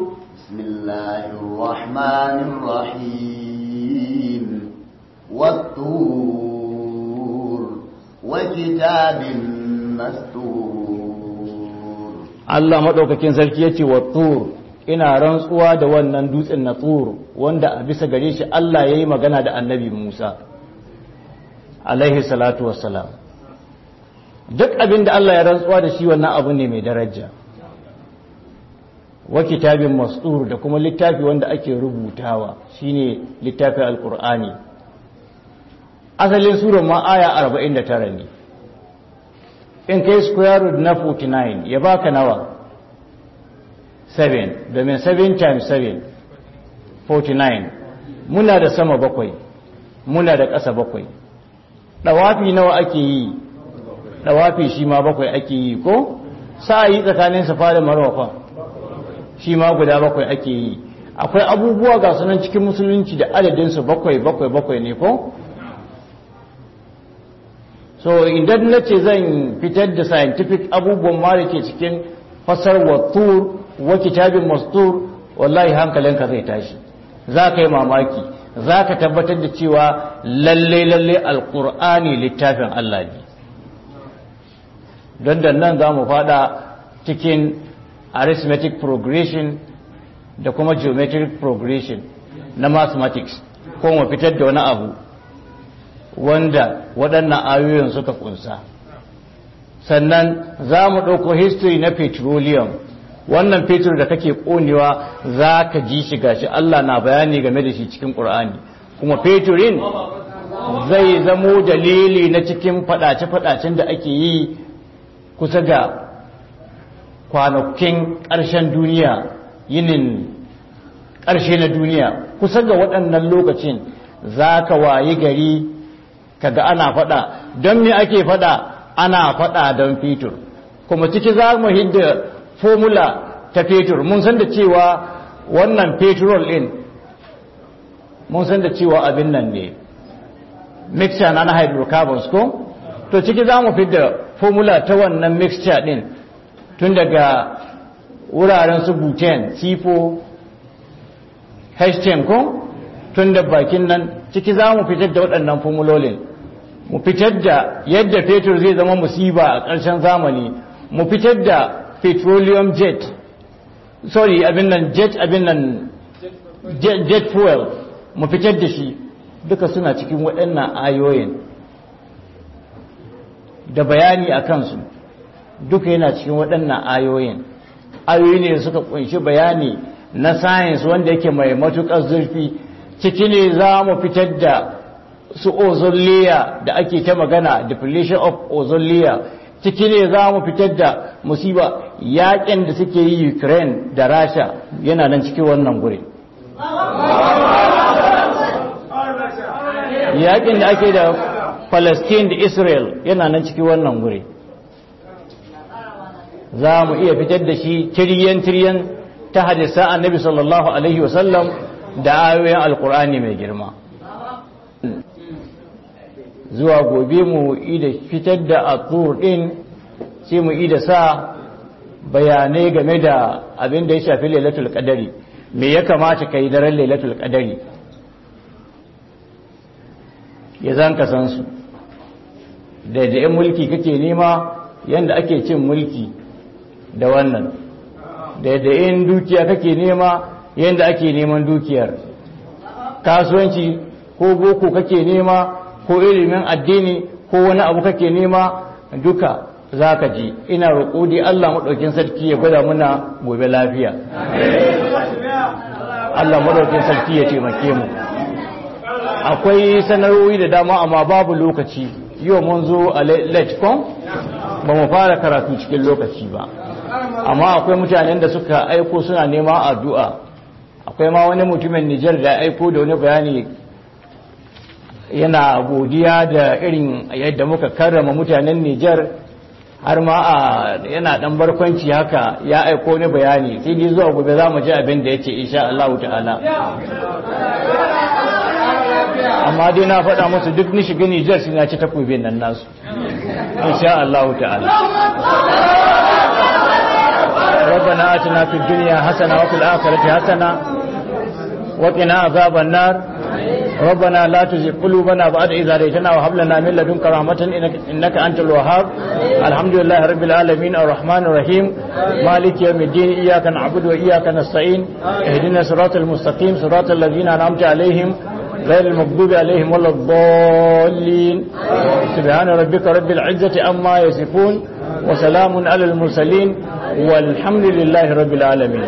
Bismillahirrahmanirrahim والطور وكتاب مسطور Allah maɗaukakin sarki ya ce wa tur ina rantsuwa da wannan dutsen na tur wanda a bisa gare shi Allah ya yi magana da annabi Musa alaihi salatu wassalam duk abin da Allah ya rantsuwa da shi wannan abu ne mai daraja wa kitabin mastur da kuma littafi wanda ake rubutawa shine littafin alkur'ani asalin sura ma aya 49 ne in kai square root na 49 ya baka nawa 7 domin 7 times 7 49 muna da sama bakwai muna da ƙasa bakwai ɗawafi nawa ake yi ɗawafi shi ma bakwai ake yi ko sa'ayi tsakanin safa da marwa shi ma guda bakwai ake yi akwai abubuwa ga sunan cikin musulunci da adadinsu bakwai bakwai bakwai ne ko so idan na ce zan fitar da scientific abubuwan ma da ke cikin fasar wattur wa kitabin mastur wallahi hankalinka zai tashi za ka yi mamaki za ka tabbatar da cewa lalle lalle alkur'ani littafin Allah ne don da nan za mu fada cikin arithmetic progression da kuma geometric progression na mathematics ko mu fitar da wani abu wanda waɗannan ayoyin suka kunsa sannan za mu ɗauko history na petroleum wannan fetur da kake ƙonewa za ka ji shi gashi Allah na bayani game da shi cikin ƙur'ani kuma fetorin zai zamo dalili na cikin faɗace-faɗacen da ake yi kusa ga kwanakin ƙarshen duniya yinin ƙarshe na duniya kusa ga waɗannan lokacin za ka wayi gari kaga ana faɗa don me ake faɗa ana faɗa don fetur kuma ciki za mu hidda formula ta fetur mun san da cewa wannan petrol ɗin mun san da cewa abin nan ne mixture na na hydrocarbons ko to ciki za mu fidda formula ta wannan mixture ɗin tun daga wuraren su butane c4 h10 ko tun da bakin nan ciki za mu fitar da waɗannan formulolin mu fitar da yadda fetur zai zama musiba a ƙarshen zamani mu fitar da petroleum jet sorry abin nan jet abin nan jet fuel mu fitar da shi duka suna cikin waɗannan ayoyin da bayani a kansu duka yana cikin waɗannan ayoyin ayoyi ne suka kunshi bayani na science wanda yake mai matuƙar zurfi ciki ne za mu fitar da su ozone layer da ake ta magana depletion of ozone layer ciki ne za mu fitar da musiba yakin da suke yi ukraine da rasha yana nan cikin wannan guri yakin da ake da Palestine da Israel yana nan cikin wannan guri za mu iya fitar da shi tiryan-tiryan ta hadisa annabi sallallahu alaihi wasallam da ayoyin alkur'ani mai girma zuwa gobe mu ida fitar da atur din sai mu ida sa bayanai game da abin da ya shafi lailatul qadari me ya kamata kai daren lailatul qadari ya zan ka san su da da yan mulki kake nema yanda ake cin mulki da wannan da da yan dukiya kake nema yanda ake neman dukiyar kasuwanci ko boko kake nema ko ilimin addini ko wani abu kake nema duka za ka ji ina roƙo dai Allah maɗaukin sarki ya gwada muna gobe lafiya Allah maɗaukin sarki ya taimake mu akwai sanarwoyi da dama amma babu lokaci yau mun zo a letcom ba mu fara karatu cikin lokaci ba amma akwai mutanen da suka aiko suna nema addu'a akwai ma wani mutumin Nijar da aiko da wani bayani yana godiya da irin yadda muka karrama mutanen Nijar har ma a yana dan barkwanci haka ya aiko ni bayani sai dai zuwa gobe za mu ji abin da yace insha Allah ta'ala amma dai na faɗa musu duk ni shiga Nijar sai na ci takobin nan nasu insha Allah ta'ala ربنا آتنا في الدنيا حسنة وفي الآخرة حسنة وقنا عذاب النار ربنا لا تزغ قلوبنا بعد إذ هديتنا وهب لنا من لدنك رحمة إنك, إنك أنت الوهاب الحمد لله رب العالمين الرحمن الرحيم مالك يوم الدين إياك نعبد وإياك نستعين اهدنا صراط المستقيم صراط الذين أنعمت عليهم غير المغضوب عليهم ولا الضالين سبحان ربك رب العزة عما يصفون وسلام على المرسلين والحمد لله رب العالمين